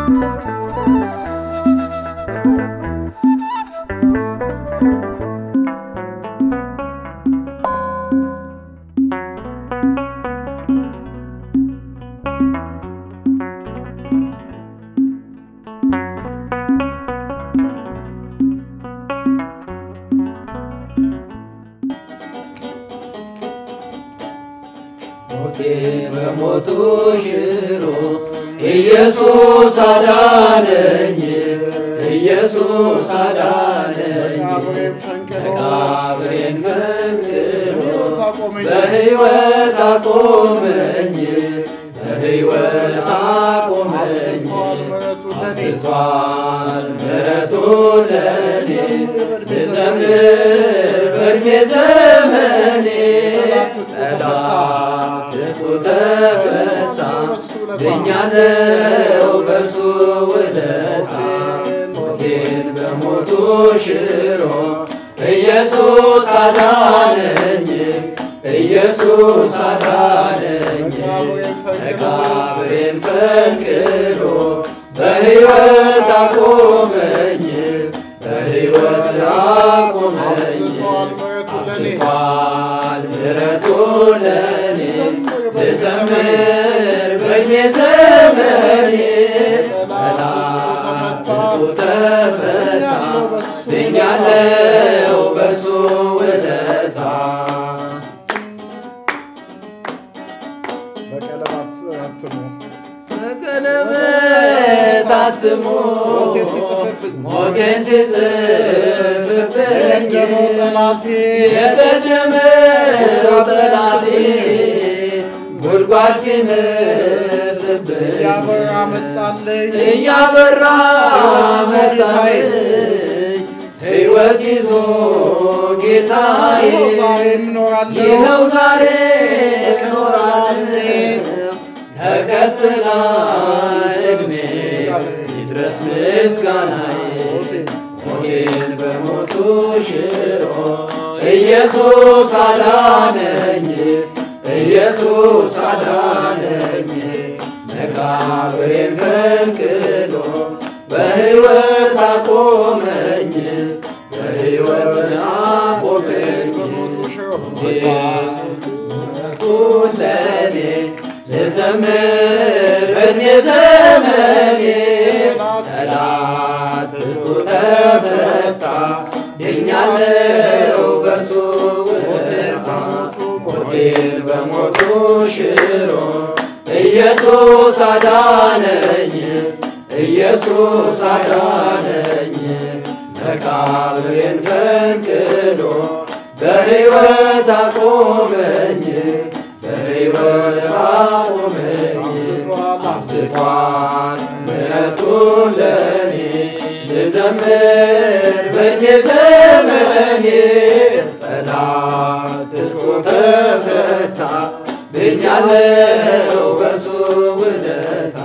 ሞቴን በሞቱ ሽሮ ኢየሱስ አዳነኝ፣ ኢየሱስ አዳነኝ። መቃብሬን ፈንቅሎ በሕይወት አቆመኝ፣ በሕይወት አቆመኝ። አብዝቷል ምሕረቱ ለኔ ልዘምር በዕድሜ ዘመኔ ጠላት ትጥቁ ተፈታ ድኛለው በእርሱ ውለታ ሞቴን በሞቱ ሽሮ ኢየሱስ አዳነኝ ኢየሱስ አዳነኝ መቃብሬን ፈንቅሎ በሕይወት አቆመኝ በሕይወት አቆመኝ አብዝቷል ምሕረቱ ለኔ ልዘምር በዕድሜ ዘመኔ ጠላት ትጥቁ ተፈታ ድኛለው በእርሱ ውለታ በቀለማት አትሞ በቀለበት አትሞ ሞቴን ሲጽፍብኝ ሞቴን ሲጽፍብኝ ጠላቴ የቀደመው ጠላቴ ጉድጓድ ሲመስብኝ ያበራ መጣለኝ እያበራ መጣልኝ ሕይወት ይዞ ጌታዬ ዛሬም እኖራለሁ ይኸው ዛሬ እኖራለሁ ተከትላ እድሜ ይድረስ ምስጋናዬ ሞቴን በሞቱ ሽሮ ኢየሱስ አዳነኝ ኢየሱስ አዳነኝ መቃብሬን ፈንቅሎ በሕይወት አቆመኝ በሕይወት አቆመኝ ምሕረቱን ለኔ ልዘምር በዕድሜ ዘመኔ ጠላት ትጥቁ ተፈታ ድኛለው በእርሱ ውለታ ሞቴን በሞቱ ሽሮ ኢየሱስ አዳነኝ ኢየሱስ አዳነኝ መቃብሬን ፈንቅሎ በሕይወት አቆመኝ በሕይወት አቆመኝ አብዝቷል ምሕረቱን ለኔ ልዘምር በዕድሜ ዘመኔ ጠላት ትጥቁ ተፈታ ድኛለው በእርሱ ውለታ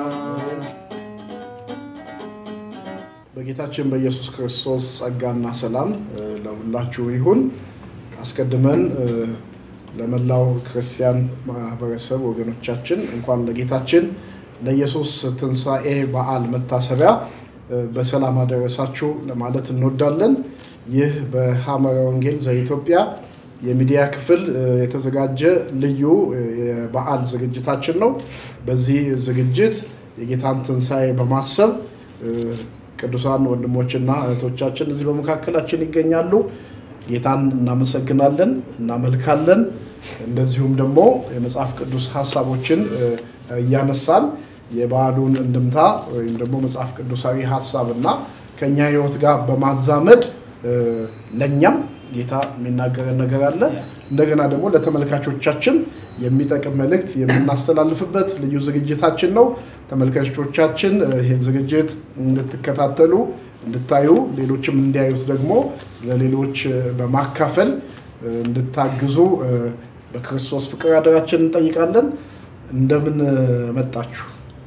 በጌታችን በኢየሱስ ክርስቶስ ጸጋና ሰላም እ፣ ለሁላችሁ ይሁን። አስቀድመን እ፣ ለመላው ክርስቲያን ማህበረሰብ ወገኖቻችን እንኳን ለጌታችን ለኢየሱስ ትንሣኤ በዓል መታሰቢያ እ፣ በሰላም አደረሳችሁ ለማለት እንወዳለን። ይህ በሐመረ ወንጌል ዘኢትዮጵያ የሚዲያ ክፍል እ፣ የተዘጋጀ ልዩ እ፣ የበዓል ዝግጅታችን ነው። በዚህ ዝግጅት የጌታን ትንሣኤ በማሰብ እ፣ ቅዱሳን ወንድሞችና እህቶቻችን እዚህ በመካከላችን ይገኛሉ። ጌታን እናመሰግናለን፣ እናመልካለን። እንደዚሁም ደግሞ የመጽሐፍ ቅዱስ ሀሳቦችን እ፣ እያነሳን የበዓሉን እንድምታ ወይም ደግሞ መጽሐፍ ቅዱሳዊ ሀሳብና ከኛ ሕይወት ጋር በማዛመድ እ፣ ለእኛም ጌታ የሚናገረን ነገር አለ። እንደገና ደግሞ ለተመልካቾቻችን የሚጠቅም መልእክት የምናስተላልፍበት ልዩ ዝግጅታችን ነው። ተመልካቾቻችን እ፣ ይህን ዝግጅት እንድትከታተሉ እንድታዩ፣ ሌሎችም እንዲያዩት ደግሞ ለሌሎች እ፣ በማካፈል እ፣ እንድታግዙ እ፣ በክርስቶስ ፍቅር አደራችን እንጠይቃለን። እንደምን እ፣ መጣችሁ?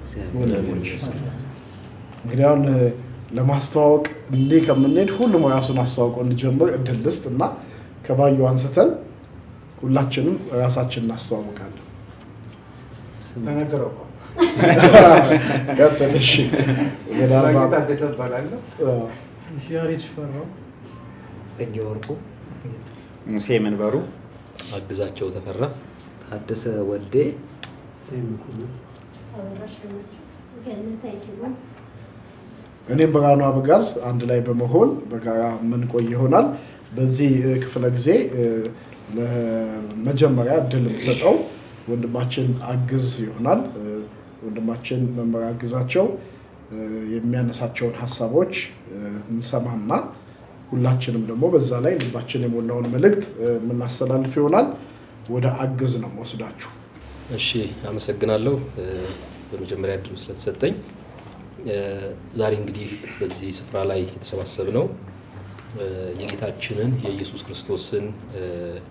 እንግዲህ አሁን እ፣ ለማስተዋወቅ እንዲህ ከምንሄድ ሁሉም ራሱን አስተዋውቆ እንዲጀምር እድል ልስጥ እና ከባዩ አንስተን ሁላችንም ራሳችን እናስተዋውቃለን። ተነገረው እኮ። ቀጥል። እሺ ምናልባት ታደሰ እባላለሁ። ያሬድ ሽፈራው ጽጌ ወርቁ፣ ሙሴ መንበሩ አግዛቸው ተፈራ ታደሰ ወልዴ፣ አበራሽ ገመችው ገነት አይችሉም እኔም ብርሃኑ አበጋዝ አንድ ላይ በመሆን በጋራ የምንቆይ ይሆናል። በዚህ እ, ክፍለ ጊዜ እ, ለመጀመሪያ እድል የምሰጠው ወንድማችን አግዝ ይሆናል። እ, ወንድማችን መምህር አግዛቸው እ, የሚያነሳቸውን ሀሳቦች እ, እንሰማና ሁላችንም ደግሞ በዛ ላይ ልባችን የሞላውን መልእክት እ, የምናስተላልፍ ይሆናል። ወደ አግዝ ነው መወስዳችሁ። እሺ አመሰግናለሁ እ፣ በመጀመሪያ እድሉ ስለተሰጠኝ እ፣ ዛሬ እንግዲህ በዚህ ስፍራ ላይ የተሰባሰብነው እ፣ የጌታችንን የኢየሱስ ክርስቶስን እ፣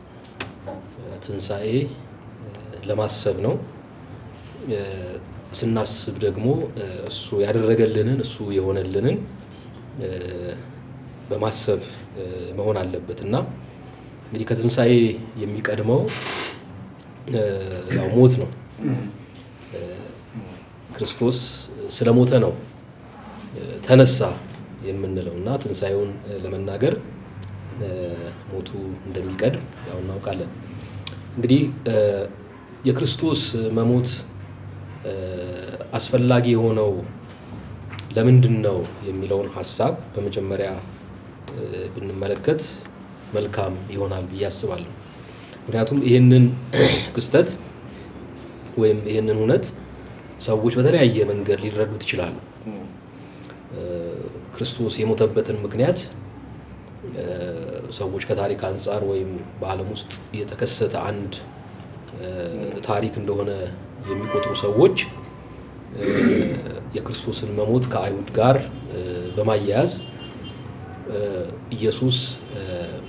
ትንሣኤ እ፣ ለማሰብ ነው። እ፣ ስናስብ ደግሞ እ፣ እሱ ያደረገልንን እሱ የሆነልንን እ፣ በማሰብ እ፣ መሆን አለበት እና እንግዲህ ከትንሣኤ የሚቀድመው እ፣ ያው ሞት ነው። እ፣ ክርስቶስ ስለ ሞተ ነው እ፣ ተነሳ የምንለው እና ትንሣኤውን እ፣ ለመናገር እ፣ ሞቱ እንደሚቀድም ያው እናውቃለን። እንግዲህ እ፣ የክርስቶስ መሞት እ፣ አስፈላጊ የሆነው ለምንድን ነው የሚለውን ሀሳብ በመጀመሪያ እ፣ ብንመለከት መልካም ይሆናል ብዬ አስባለሁ። ምክንያቱም ይህንን ክስተት ወይም ይህንን እውነት ሰዎች በተለያየ መንገድ ሊረዱት ይችላሉ። እ፣ ክርስቶስ የሞተበትን ምክንያት እ፣ ሰዎች ከታሪክ አንጻር ወይም በዓለም ውስጥ የተከሰተ አንድ እ፣ ታሪክ እንደሆነ የሚቆጥሩ ሰዎች እ፣ የክርስቶስን መሞት ከአይሁድ ጋር እ፣ በማያያዝ እ፣ ኢየሱስ እ፣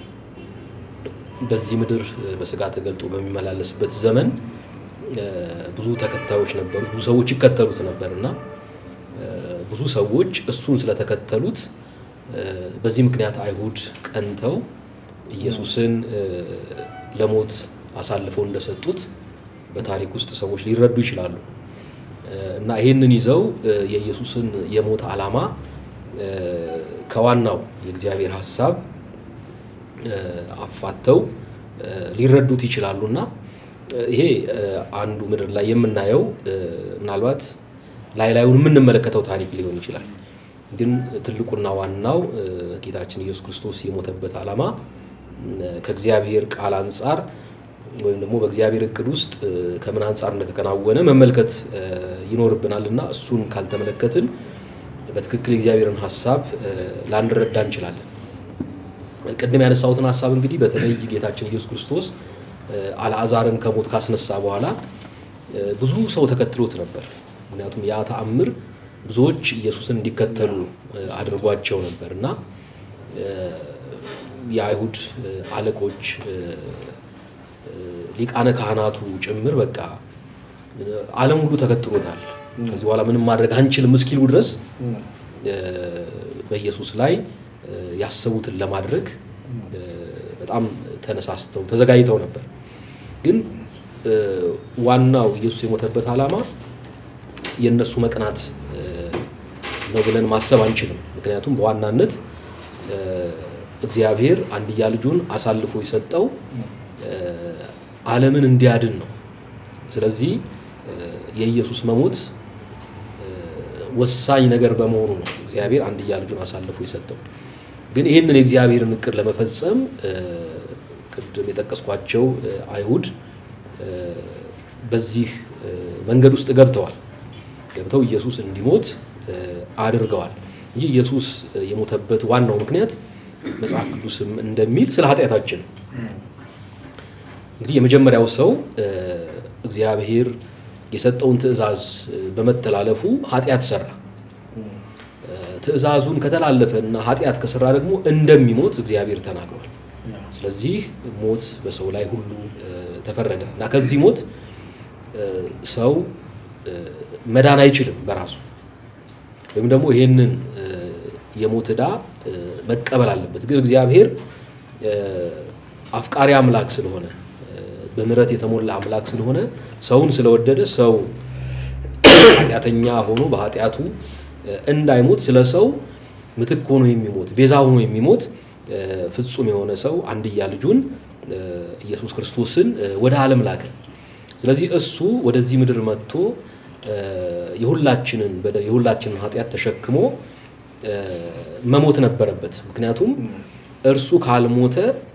በዚህ ምድር እ፣ በስጋ ተገልጦ በሚመላለስበት ዘመን እ፣ ብዙ ተከታዮች ነበሩ፣ ብዙ ሰዎች ይከተሉት ነበር እና እ፣ ብዙ ሰዎች እሱን ስለተከተሉት እ፣ በዚህ ምክንያት አይሁድ ቀንተው ኢየሱስን እ፣ ለሞት አሳልፈው እንደሰጡት በታሪክ ውስጥ ሰዎች ሊረዱ ይችላሉ እ፣ እና ይህንን ይዘው እ፣ የኢየሱስን የሞት ዓላማ እ፣ ከዋናው የእግዚአብሔር ሀሳብ እ፣ አፋተው እ፣ ሊረዱት ይችላሉ እና እ፣ ይሄ እ፣ አንዱ ምድር ላይ የምናየው እ፣ ምናልባት ላይ ላዩን የምንመለከተው ታሪክ ሊሆን ይችላል። ግን ትልቁና ዋናው እ፣ ጌታችን ኢየሱስ ክርስቶስ የሞተበት ዓላማ እ፣ ከእግዚአብሔር ቃል አንጻር ወይም ደግሞ በእግዚአብሔር እቅድ ውስጥ እ፣ ከምን አንጻር እንደተከናወነ መመልከት እ፣ ይኖርብናል እና እሱን ካልተመለከትን በትክክል የእግዚአብሔርን ሀሳብ እ፣ ላንረዳ እንችላለን። ቅድም ያነሳሁትን ሀሳብ እንግዲህ በተለይ ጌታችን ኢየሱስ ክርስቶስ እ፣ አልዓዛርን ከሞት ካስነሳ በኋላ እ፣ ብዙ ሰው ተከትሎት ነበር። ምክንያቱም ያ ተአምር ብዙዎች ኢየሱስን እንዲከተሉ እ፣ አድርጓቸው ነበር እና እ፣ የአይሁድ እ፣ አለቆች እ፣ እ፣ ሊቃነ ካህናቱ ጭምር በቃ እ፣ ዓለም ሁሉ ተከትሎታል። ከዚህ በኋላ ምንም ማድረግ አንችልም እስኪሉ ድረስ እ፣ በኢየሱስ ላይ እ፣ ያሰቡትን ለማድረግ እ፣ በጣም ተነሳስተው ተዘጋጅተው ነበር። ግን እ፣ ዋናው ኢየሱስ የሞተበት ዓላማ የእነሱ መቅናት እ፣ ነው ብለን ማሰብ አንችልም። ምክንያቱም በዋናነት እ፣ እግዚአብሔር አንድያ ልጁን አሳልፎ የሰጠው እ፣ ዓለምን እንዲያድን ነው። ስለዚህ እ፣ የኢየሱስ መሞት እ፣ ወሳኝ ነገር በመሆኑ ነው እግዚአብሔር አንድያ ልጁን አሳልፎ የሰጠው። ግን ይህንን የእግዚአብሔርን እቅድ ለመፈጸም እ፣ ቅድም የጠቀስኳቸው እ፣ አይሁድ እ፣ በዚህ እ፣ መንገድ ውስጥ ገብተዋል። ገብተው ኢየሱስ እንዲሞት እ፣ አድርገዋል እንጂ ኢየሱስ እ፣ የሞተበት ዋናው ምክንያት መጽሐፍ ቅዱስም እንደሚል ስለ ኃጢአታችን ነው። እንግዲህ የመጀመሪያው ሰው እ፣ እግዚአብሔር የሰጠውን ትእዛዝ እ፣ በመተላለፉ ኃጢአት ሰራ። እ፣ ትእዛዙን ከተላለፈ እና ኃጢአት ከሰራ ደግሞ እንደሚሞት እግዚአብሔር ተናግሯል። ስለዚህ ሞት በሰው ላይ ሁሉ እ፣ ተፈረደ እና ከዚህ ሞት እ፣ ሰው እ፣ መዳን አይችልም በራሱ ወይም ደግሞ ይሄንን እ፣ የሞት ዕዳ እ፣ መቀበል አለበት። ግን እግዚአብሔር እ፣ አፍቃሪ አምላክ ስለሆነ እ፣ በምሕረት የተሞላ አምላክ ስለሆነ ሰውን ስለወደደ ሰው ኃጢአተኛ ሆኖ በኃጢአቱ እ፣ እንዳይሞት ስለ ሰው ምትክ ሆኖ የሚሞት ቤዛ ሆኖ የሚሞት እ፣ ፍጹም የሆነ ሰው አንድያ ልጁን እ፣ ኢየሱስ ክርስቶስን እ፣ ወደ ዓለም ላከ። ስለዚህ እሱ ወደዚህ ምድር መጥቶ እ፣ የሁላችንን በደል የሁላችንን ኃጢአት ተሸክሞ እ፣ መሞት ነበረበት። ምክንያቱም እርሱ ካልሞተ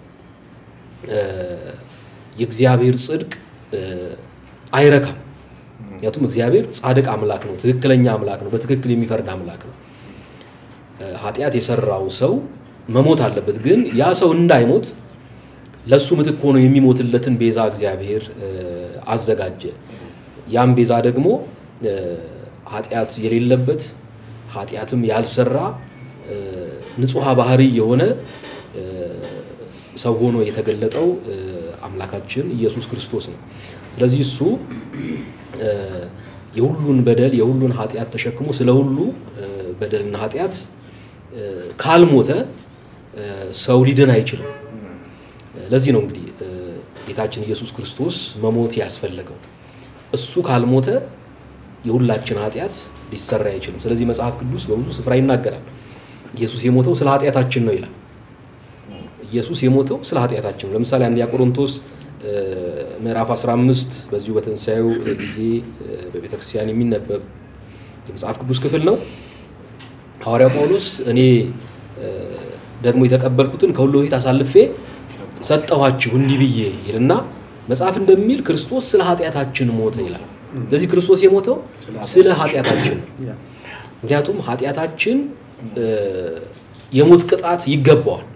እ፣ የእግዚአብሔር ጽድቅ እ፣ አይረካም። ምክንያቱም እግዚአብሔር ጻድቅ አምላክ ነው፣ ትክክለኛ አምላክ ነው፣ በትክክል የሚፈርድ አምላክ ነው። እ፣ ኃጢአት የሰራው ሰው መሞት አለበት። ግን ያ ሰው እንዳይሞት ለሱ ምትክ ሆኖ የሚሞትለትን ቤዛ እግዚአብሔር እ፣ አዘጋጀ። ያም ቤዛ ደግሞ እ፣ ኃጢአት የሌለበት ኃጢአትም ያልሰራ እ፣ ንጹሐ ባህሪ የሆነ እ፣ ሰው ሆኖ የተገለጠው እ፣ አምላካችን ኢየሱስ ክርስቶስ ነው። ስለዚህ እሱ እ፣ የሁሉን በደል የሁሉን ኃጢአት ተሸክሞ ስለ ሁሉ እ፣ በደልና ኃጢአት እ፣ ካልሞተ እ፣ ሰው ሊድን አይችልም። ለዚህ ነው እንግዲህ እ፣ ጌታችን ኢየሱስ ክርስቶስ መሞት ያስፈለገው። እሱ ካልሞተ የሁላችን ኃጢአት ሊሰራ አይችልም። ስለዚህ መጽሐፍ ቅዱስ በብዙ ስፍራ ይናገራል። ኢየሱስ የሞተው ስለ ኃጢአታችን ነው ይላል። ኢየሱስ የሞተው ስለ ኃጢአታችን ነው። ለምሳሌ አንደኛ ቆሮንቶስ እ፣ ምዕራፍ 15 በዚሁ በትንሣኤው ጊዜ እ፣ በቤተ ክርስቲያን የሚነበብ የመጽሐፍ ቅዱስ ክፍል ነው። ሐዋርያው ጳውሎስ እኔ እ፣ ደግሞ የተቀበልኩትን ከሁሉ በፊት አሳልፌ ሰጠኋችሁ እንዲህ ብዬ ይልና መጽሐፍ እንደሚል ክርስቶስ ስለ ኃጢአታችን ሞተ ይላል። ስለዚህ ክርስቶስ የሞተው ስለ ኃጢአታችን ነው። ምክንያቱም ኃጢአታችን እ፣ የሞት ቅጣት ይገባዋል።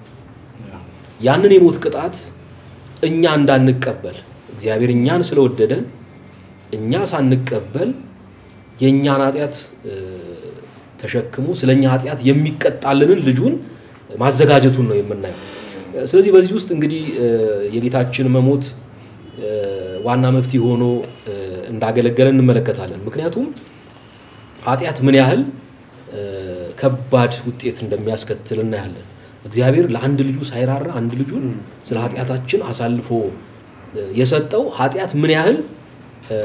ያንን የሞት ቅጣት እኛ እንዳንቀበል እግዚአብሔር እኛን ስለወደደን እኛ ሳንቀበል የእኛን ኃጢአት እ፣ ተሸክሞ ስለ እኛ ኃጢአት የሚቀጣልንን ልጁን ማዘጋጀቱን ነው የምናየው። ስለዚህ በዚህ ውስጥ እንግዲህ እ፣ የጌታችን መሞት እ፣ ዋና መፍትሄ ሆኖ እ፣ እንዳገለገለ እንመለከታለን። ምክንያቱም ኃጢአት ምን ያህል እ፣ ከባድ ውጤት እንደሚያስከትል እናያለን። እግዚአብሔር ለአንድ ልጁ ሳይራራ አንድ ልጁን ስለ ኃጢአታችን አሳልፎ እ፣ የሰጠው ኃጢአት ምን ያህል እ፣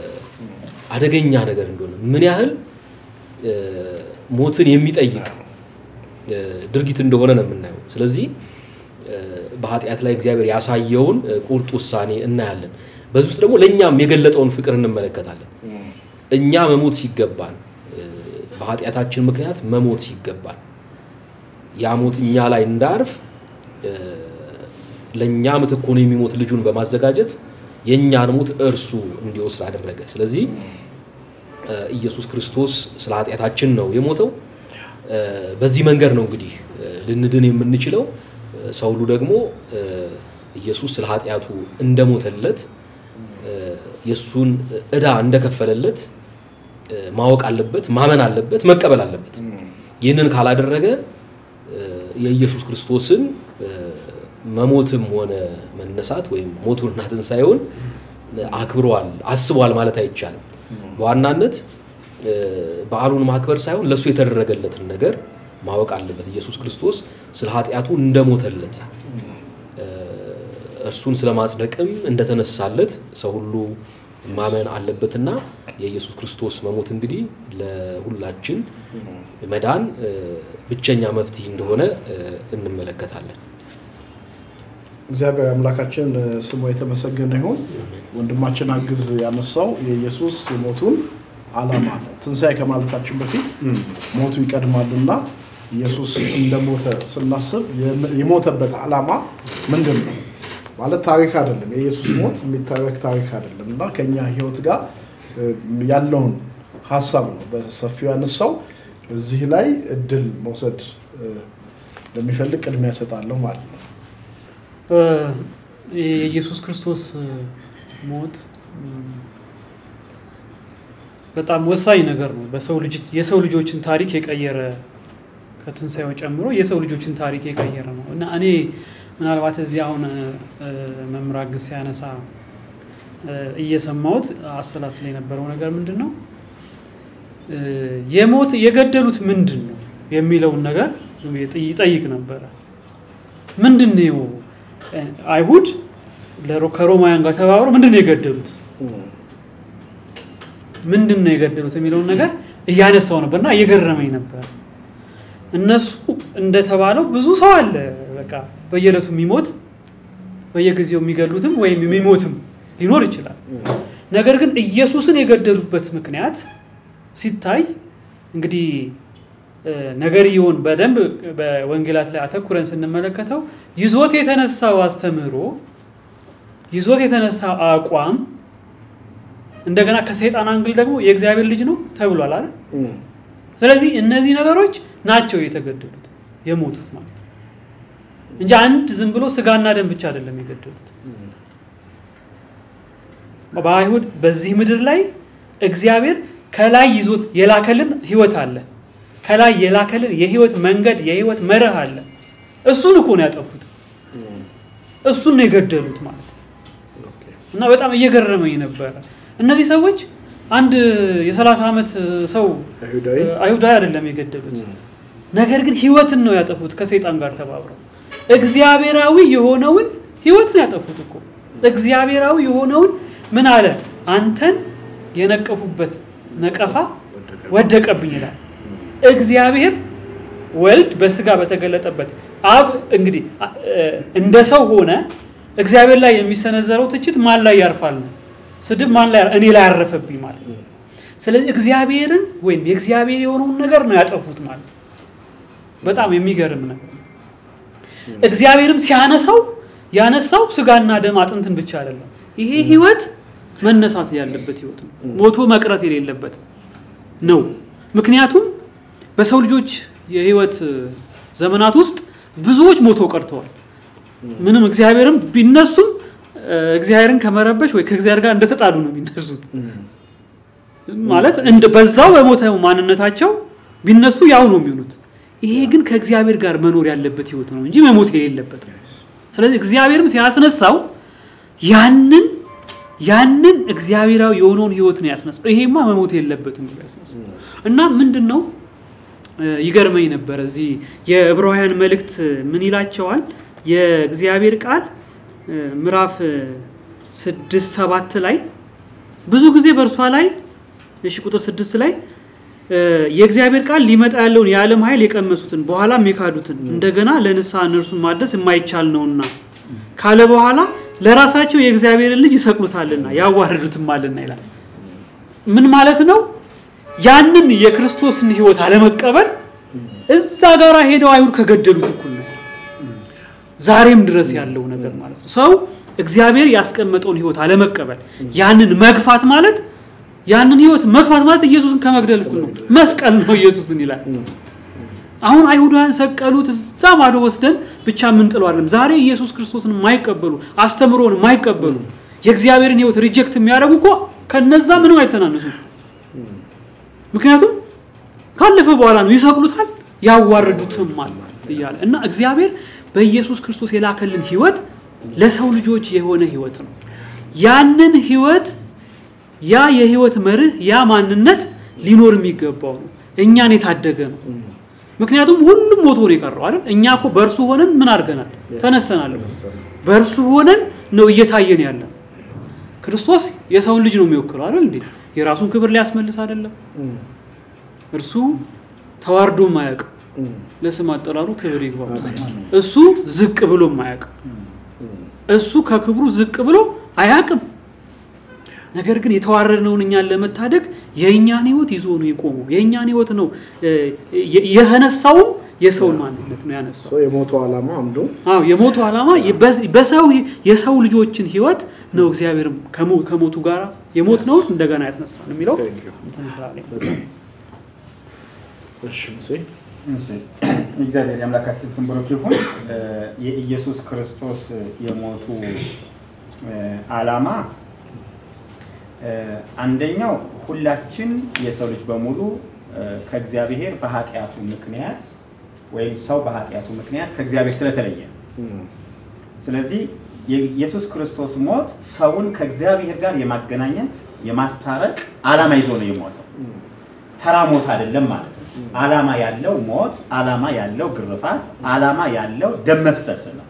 አደገኛ ነገር እንደሆነ ምን ያህል እ፣ ሞትን የሚጠይቅ እ፣ ድርጊት እንደሆነ ነው የምናየው። ስለዚህ እ፣ በኃጢአት ላይ እግዚአብሔር ያሳየውን እ፣ ቁርጥ ውሳኔ እናያለን። በዚህ ውስጥ ደግሞ ለእኛም የገለጠውን ፍቅር እንመለከታለን። እኛ መሞት ሲገባን እ፣ በኃጢአታችን ምክንያት መሞት ሲገባን ያ ሞት እኛ ላይ እንዳርፍ እ፣ ለእኛ ምትክ ሆኖ የሚሞት ልጁን በማዘጋጀት የእኛን ሞት እርሱ እንዲወስድ አደረገ። ስለዚህ እ፣ ኢየሱስ ክርስቶስ ስለ ኃጢአታችን ነው የሞተው። እ፣ በዚህ መንገድ ነው እንግዲህ እ፣ ልንድን የምንችለው። እ፣ ሰው ሁሉ ደግሞ እ፣ ኢየሱስ ስለ ኃጢአቱ እንደሞተለት እ፣ የእሱን ዕዳ እንደከፈለለት እ፣ ማወቅ አለበት፣ ማመን አለበት፣ መቀበል አለበት። ይህንን ካላደረገ እ፣ የኢየሱስ ክርስቶስን እ፣ መሞትም ሆነ መነሳት ወይም ሞቱንና ትንሣኤውን አክብረዋል፣ አስበዋል ማለት አይቻልም። በዋናነት እ፣ በዓሉን ማክበር ሳይሆን ለእሱ የተደረገለትን ነገር ማወቅ አለበት። ኢየሱስ ክርስቶስ ስለ ኃጢአቱ እንደሞተለት እ፣ እርሱን ስለ ማጽደቅም እንደተነሳለት ሰው ሁሉ ማመን አለበትና የኢየሱስ ክርስቶስ መሞት እንግዲህ ለሁላችን መዳን እ፣ ብቸኛ መፍትሄ እንደሆነ እ፣ እንመለከታለን። እግዚአብሔር አምላካችን እ፣ ስሙ የተመሰገነ ይሁን። ወንድማችን አግዝ ያነሳው የኢየሱስ የሞቱን ዓላማ ነው። ትንሣኤ ከማለታችን በፊት ሞቱ ይቀድማልና ኢየሱስ እንደሞተ ስናስብ የም- የሞተበት ዓላማ ምንድን ነው? ማለት ታሪክ አይደለም። የኢየሱስ ሞት የሚታረክ ታሪክ አይደለም እና ከኛ ሕይወት ጋር እ፣ ያለውን ሀሳብ ነው በሰፊው ያነሳው። እዚህ ላይ እድል መውሰድ እ፣ ለሚፈልግ ቅድሚያ እሰጣለሁ ማለት ነው። እ፣ የኢየሱስ ክርስቶስ እ፣ ሞት እም፣ በጣም ወሳኝ ነገር ነው። በሰው ልጅ የሰው ልጆችን ታሪክ የቀየረ ከትንሣኤው ጨምሮ የሰው ልጆችን ታሪክ የቀየረ ነው እና እኔ ምናልባት እዚህ አሁን እ፣ እ፣ መምህር አግዝ ሲያነሳ እ፣ እየሰማሁት አሰላስል የነበረው ነገር ምንድን ነው እ፣ የሞት የገደሉት ምንድን ነው የሚለውን ነገር ዝም ብዬ ጥይ- ይጠይቅ ነበረ። ምንድን ነው እ፣ አይሁድ ለሮ- ከሮማውያን ጋር ተባብረው ምንድን ነው የገደሉት? ምንድን ነው የገደሉት የሚለውን ነገር እያነሳው ነበርና እየገረመኝ ነበር። እነሱ እንደተባለው ብዙ ሰው አለ፣ በቃ በየዕለቱ የሚሞት በየጊዜው የሚገሉትም ወይም የሚሞትም ሊኖር ይችላል። ነገር ግን ኢየሱስን የገደሉበት ምክንያት ሲታይ እንግዲህ እ፣ ነገርየውን በደንብ በወንጌላት ላይ አተኩረን ስንመለከተው ይዞት የተነሳው አስተምህሮ ይዞት የተነሳው አቋም እንደገና ከሰይጣን አንግል ደግሞ የእግዚአብሔር ልጅ ነው ተብሏል አይደል? ስለዚህ እነዚህ ነገሮች ናቸው የተገደሉት የሞቱት ማለት ነው እንጂ አንድ ዝም ብሎ ስጋና ደም ብቻ አይደለም የገደሉት። በአይሁድ በዚህ ምድር ላይ እግዚአብሔር ከላይ ይዞት የላከልን ህይወት አለ። ከላይ የላከልን የህይወት መንገድ የህይወት መርህ አለ። እሱን እኮ ነው ያጠፉት። እሱን ነው የገደሉት ማለት ነው። እና በጣም እየገረመኝ ነበረ። እነዚህ ሰዎች አንድ የ30 ዓመት ሰው አይሁዳዊ አይሁዳዊ አይደለም የገደሉት። ነገር ግን ህይወትን ነው ያጠፉት ከሰይጣን ጋር ተባብረው። እግዚአብሔራዊ የሆነውን ህይወት ነው ያጠፉት እኮ። እግዚአብሔራዊ የሆነውን ምን አለ? አንተን የነቀፉበት ነቀፋ ወደቀብኝ ይላል። እግዚአብሔር ወልድ በስጋ በተገለጠበት አብ እንግዲህ አ- እ- እንደ ሰው ሆነ። እግዚአብሔር ላይ የሚሰነዘረው ትችት ማን ላይ ያርፋል ነው? ስድብ ማን ላይ እኔ ላይ ያረፈብኝ ማለት ነው። ስለዚህ እግዚአብሔርን ወይም የእግዚአብሔር የሆነውን ነገር ነው ያጠፉት ማለት ነው። በጣም የሚገርም ነገር ነው። እግዚአብሔርም ሲያነሳው ያነሳው ስጋና ደም አጥንትን ብቻ አይደለም። ይሄ ህይወት መነሳት ያለበት ህይወት ነው። ሞቶ መቅረት የሌለበት ነው። ምክንያቱም በሰው ልጆች የህይወት ዘመናት ውስጥ ብዙዎች ሞተው ቀርተዋል። ምንም እግዚአብሔርም ቢነሱም እ፣ እግዚአብሔርን ከመረበሽ ወይ ከእግዚአብሔር ጋር እንደተጣሉ ነው የሚነሱት። ማለት እንደ በዛው በሞተ ማንነታቸው ቢነሱ ያው ነው የሚሆኑት። ይሄ ግን ከእግዚአብሔር ጋር መኖር ያለበት ህይወት ነው እንጂ መሞት የሌለበት ነው። ስለዚህ እግዚአብሔርም ሲያስነሳው ያንን ያንን እግዚአብሔራዊ የሆነውን ህይወት ነው ያስነሳው። ይሄማ መሞት የለበትም ብሎ ያስነሳው እና ምንድን ነው እ፣ ይገርመኝ ነበር እዚህ የዕብራውያን መልእክት ምን ይላቸዋል? የእግዚአብሔር ቃል እ፣ ምዕራፍ እ፣ ስድስት ሰባት ላይ ብዙ ጊዜ በእርሷ ላይ እሺ ቁጥር ስድስት ላይ እ፣ የእግዚአብሔር ቃል ሊመጣ ያለውን የዓለም ኃይል የቀመሱትን በኋላም የካዱትን እንደገና ለንስሐ እነርሱን ማድረስ የማይቻል ነውና ካለ በኋላ ለራሳቸው የእግዚአብሔርን ልጅ ይሰቅሉታልና ያዋርዱትማልና ይላል። ምን ማለት ነው? ያንን የክርስቶስን ህይወት አለመቀበል እዛ ጋር ሄደው አይሁድ ከገደሉት እኩል ነው። ዛሬም ድረስ ያለው ነገር ማለት ነው። ሰው እግዚአብሔር ያስቀመጠውን ህይወት አለመቀበል፣ ያንን መግፋት ማለት ያንን ህይወት መግፋት ማለት ኢየሱስን ከመግደል እኩል ነው። መስቀል ነው ኢየሱስን ይላል። አሁን አይሁዳውያን ሰቀሉት፣ እዛ ማዶ ወስደን ብቻ የምንጥለው አይደለም። ዛሬ ኢየሱስ ክርስቶስን የማይቀበሉ አስተምሮን የማይቀበሉ የእግዚአብሔርን ህይወት ሪጀክት የሚያደርጉ እኮ ከነዛ ምንም አይተናነሱ። ምክንያቱም ካለፈ በኋላ ነው ይሰቅሉታል፣ ያዋርዱትማል እያለ እና እግዚአብሔር በኢየሱስ ክርስቶስ የላከልን ህይወት ለሰው ልጆች የሆነ ህይወት ነው። ያንን ህይወት ያ የህይወት መርህ ያ ማንነት ሊኖር የሚገባው ነው። እኛን የታደገ ነው። ምክንያቱም ሁሉም ሞቶ ነው የቀረው አይደል? እኛ እኮ በእርሱ ሆነን ምን አድርገናል? ተነስተናል። በእርሱ ሆነን ነው እየታየን ያለ። ክርስቶስ የሰውን ልጅ ነው የሚወክለው አይደል እንዴ? የራሱን ክብር ሊያስመልስ አይደለም። እርሱ ተዋርዶ ማያውቅ ለስም አጠራሩ ክብር ይግባው። እሱ ዝቅ ብሎ ማያውቅ እሱ ከክብሩ ዝቅ ብሎ አያውቅም። ነገር ግን የተዋረድነውን እኛን ለመታደግ የእኛን ህይወት ይዞ ነው የቆመው። የእኛን ህይወት ነው እ፣ የ- የተነሳውም የሰውን ማንነት ነው ያነሳው። ሰው የሞቱ ዓላማ አንዱ አዎ የሞቱ ዓላማ በ- በሰው የሰው ልጆችን ህይወት ነው እግዚአብሔር ከሞ- ከሞቱ ጋር የሞት ነው እንደገና ያስነሳ ነው የሚለው Thank you። እንትን ስላለኝ እሺ ሙሴ እሺ፣ እግዚአብሔር የአምላካችን ስም ብሩክ ይሁን። እ፣ የኢየሱስ ክርስቶስ የሞቱ እ፣ ዓላማ እ፣ አንደኛው ሁላችን የሰው ልጅ በሙሉ እ፣ ከእግዚአብሔር በኃጢአቱ ምክንያት ወይም ሰው በኃጢአቱ ምክንያት ከእግዚአብሔር ስለተለየ ነው። ስለዚህ የኢየሱስ ክርስቶስ ሞት ሰውን ከእግዚአብሔር ጋር የማገናኘት የማስታረቅ ዓላማ ይዞ ነው የሞተው። ተራ ሞት አይደለም ማለት ነው። ዓላማ ያለው ሞት፣ ዓላማ ያለው ግርፋት፣ ዓላማ ያለው ደም መፍሰስ ነው።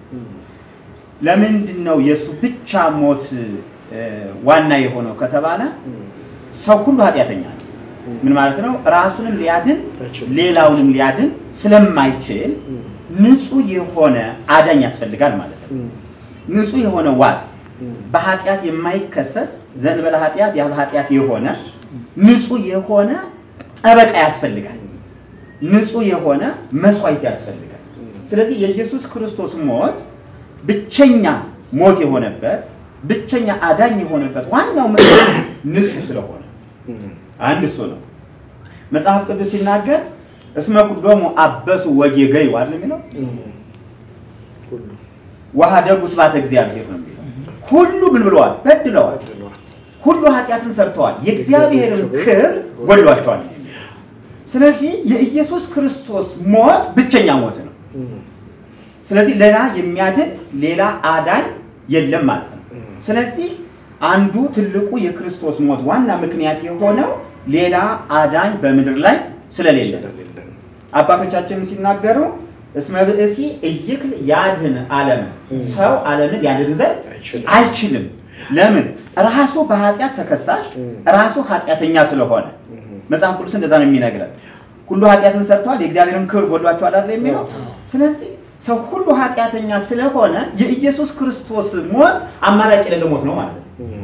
ለምንድን ነው የእሱ ብቻ ሞት እ፣ ዋና የሆነው ከተባለ ሰው ሁሉ ኃጢአተኛ ነው። ምን ማለት ነው? ራሱንም ሊያድን አይችልም። ሌላውንም ሊያድን ስለማይችል ንጹህ የሆነ አዳኝ ያስፈልጋል ማለት ነው። ንጹህ የሆነ ዋስ በኃጢአት የማይከሰስ ዘንበለ ኃጢአት ያለ ኃጢአት የሆነ ንጹህ የሆነ ጠበቃ ያስፈልጋል። ንጹህ የሆነ መስዋዕት ያስፈልጋል። ስለዚህ የኢየሱስ ክርስቶስ ሞት ብቸኛ ሞት የሆነበት ብቸኛ አዳኝ የሆነበት ዋናው ምክንያት ንጹህ ስለሆነ አንድ እሱ ነው። መጽሐፍ ቅዱስ ሲናገር እስመ ኩሎሙ አበሱ ወጌገዩ አይደል የሚለው ሁሉ ወሀደጉ ስብሐተ እግዚአብሔር ነው የሚለው። ሁሉ ምን ብለዋል? በድለዋል። በድለዋል። ሁሉ ኃጢአትን ሰርተዋል፣ የእግዚአብሔርን ክብር ጎድሏቸዋል። ስለዚህ የኢየሱስ ክርስቶስ ሞት ብቸኛ ሞት ነው። ስለዚህ ሌላ የሚያድን ሌላ አዳኝ የለም ማለት ነው። ስለዚህ አንዱ ትልቁ የክርስቶስ ሞት ዋና ምክንያት የሆነው ሌላ አዳኝ በምድር ላይ ስለሌለ ነው። ስለሌለን አባቶቻችንም ሲናገሩ እስመ ብእሲ እይክል ያድህን ዓለምን ሰው ዓለምን ያድን ዘንድ አይችልም። አይችልም። ለምን? ራሱ በኃጢአት ተከሳሽ ራሱ ኃጢአተኛ ስለሆነ መጽሐፍ ቅዱስ እንደዛ ነው የሚነግረን። ሁሉ ኃጢአትን ሰርተዋል የእግዚአብሔርን ክብር ጎድሏቸዋል አይደል የሚለው። ስለዚህ ሰው ሁሉ ኃጢአተኛ ስለሆነ የኢየሱስ ክርስቶስ ሞት አማራጭ የሌለው ሞት ነው ማለት ነው።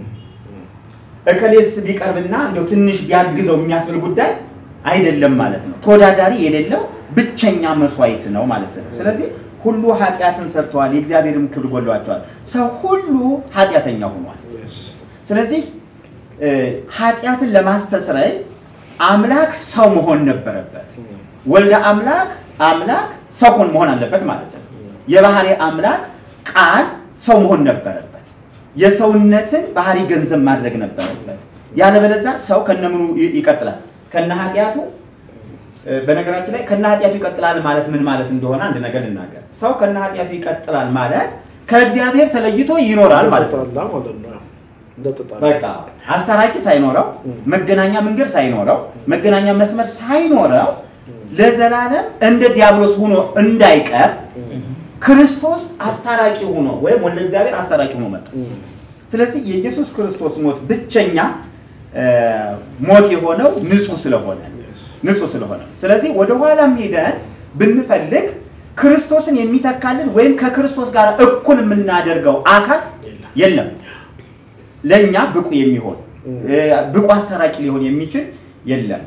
እከሌስ ቢቀርብና እንደው ትንሽ ቢያግዘው የሚያስብል ጉዳይ አይደለም ማለት ነው። ተወዳዳሪ የሌለው ብቸኛ መስዋዕት ነው ማለት ነው። ስለዚህ ሁሉ ኃጢአትን ሰርተዋል፣ የእግዚአብሔርም ክብር ጎድሏቸዋል። ሰው ሁሉ ኃጢአተኛ ሆኗል። Yes. ስለዚህ እ፣ ኃጢአትን ለማስተስረይ አምላክ ሰው መሆን ነበረበት። ወልደ አምላክ አምላክ ሰው ሆን መሆን አለበት ማለት ነው። የባህሪ አምላክ ቃል ሰው መሆን ነበረበት። የሰውነትን ባህሪ ገንዘብ ማድረግ ነበረበት። ያለበለዚያ ሰው ከነምኑ ይ- ይቀጥላል? ከነ ኃጢአቱ እ፣ በነገራችን ላይ ከነ ኃጢአቱ ይቀጥላል ማለት ምን ማለት እንደሆነ አንድ ነገር ልናገር። ሰው ከነ ኃጢአቱ ይቀጥላል ማለት ከእግዚአብሔር ተለይቶ ይኖራል ማለት ነው። እንደተጣላ ማለት ነው። እንደተጣላ በቃ አስታራቂ ሳይኖረው መገናኛ መንገድ ሳይኖረው መገናኛ መስመር ሳይኖረው ለዘላለም እንደ ዲያብሎስ ሆኖ እንዳይቀር ክርስቶስ አስታራቂ ሆኖ ወይም ወልደ እግዚአብሔር አስታራቂ ሆኖ መጣ። ስለዚህ የኢየሱስ ክርስቶስ ሞት ብቸኛ እ፣ ሞት የሆነው ንጹህ ስለሆነ ንጹህ ስለሆነ ስለዚህ ወደ ኋላም ሄደን ብንፈልግ ክርስቶስን የሚተካልን ወይም ከክርስቶስ ጋር እኩል የምናደርገው አካል የለም። ለእኛ ብቁ የሚሆን እ፣ ብቁ አስታራቂ ሊሆን የሚችል የለም።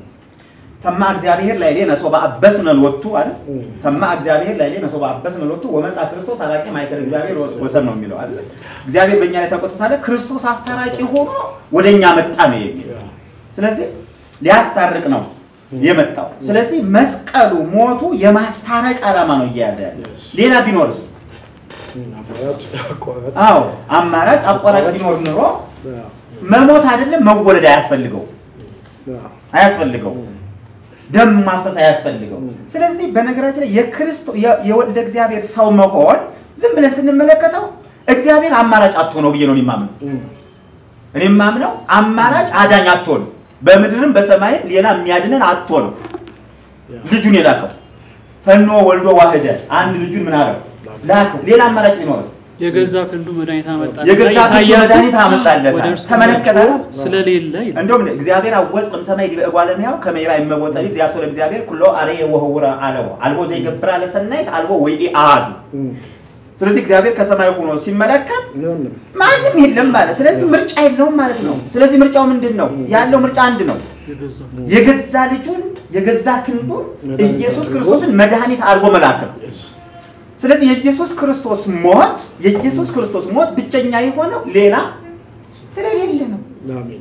ተማ እግዚአብሔር ላይ ሌነ ሶባ አበስነ ሎቱ አይደል? ተማ እግዚአብሔር ላይ ሌነ ሶባ አበስነ ሎቱ ወመጻ ክርስቶስ አራቂ ማይከል እግዚአብሔር ወሰን ነው የሚለው አይደል? እግዚአብሔር በእኛ ላይ ተቆጥቶ ሳለ ክርስቶስ አስታራቂ ሆኖ ወደኛ መጣ ነው የሚለው። ስለዚህ ሊያስታርቅ ነው የመጣው። ስለዚህ መስቀሉ ሞቱ የማስታረቅ ዓላማ ነው እየያዘ ያለ። ሌላ ቢኖርስ? አማራጭ አቋራጭ አዎ አማራጭ አቋራጭ ቢኖር ኑሮ አዎ፣ መሞት አይደለም መወለድ አያስፈልገው አዎ። አያስፈልገው ደም ማፍሰስ አያስፈልገው። ስለዚህ በነገራችን ላይ የክርስቶ የ- የወልደ እግዚአብሔር ሰው መሆን ዝም ብለን ስንመለከተው እግዚአብሔር አማራጭ አጥቶ ነው ብዬ ነው እኔ የማምነው። እኔ የማምነው አማራጭ አዳኝ አጥቶ ነው። በምድርም በሰማይም ሌላ የሚያድነን አጥቶ ነው ልጁን የላከው። ፈኖ ወልዶ ዋህደ አንድ ልጁን ምን አለው ላከው። ሌላ አማራጭ ቢኖርስ? የገዛ ክንዱ መድኃኒት አመጣለት። የገዛ ክንዱ ኢሳይያስም መድኃኒት አመጣለት። ወደ እርሱ ተመለከተ? መጥቶ ስለሌለ ይላል። እንደውም እግዚአብሔር አወፅ እምሰማይ ዲበ እጓለ እመሕያው ከመ ይርአይ እመቦ ጠቢብ ዘያስወ ለእግዚአብሔር ኩሎ አርየ ወህውረ አለዎ አልቦ ዘይገብር አለ ሰናይት አልቦ ወይኢ አሐዱ። ስለዚህ እግዚአብሔር ከሰማይ ሆኖ ሲመለከት ምንም ማንም የለም ማለት፣ ስለዚህ ምርጫ የለውም ማለት ነው። ስለዚህ ምርጫው ምንድን ነው? ያለው ምርጫ አንድ ነው። የገዛ የገዛ ልጁን የገዛ ክንዱን መድኃኒት ኢየሱስ አድርጎ ክርስቶስን መድኃኒት አድርጎ መላክ ነው። Yes. ስለዚህ የኢየሱስ ክርስቶስ ሞት የኢየሱስ ክርስቶስ ሞት ብቸኛ የሆነው ሌላ ስለሌለ ነው። አሜን።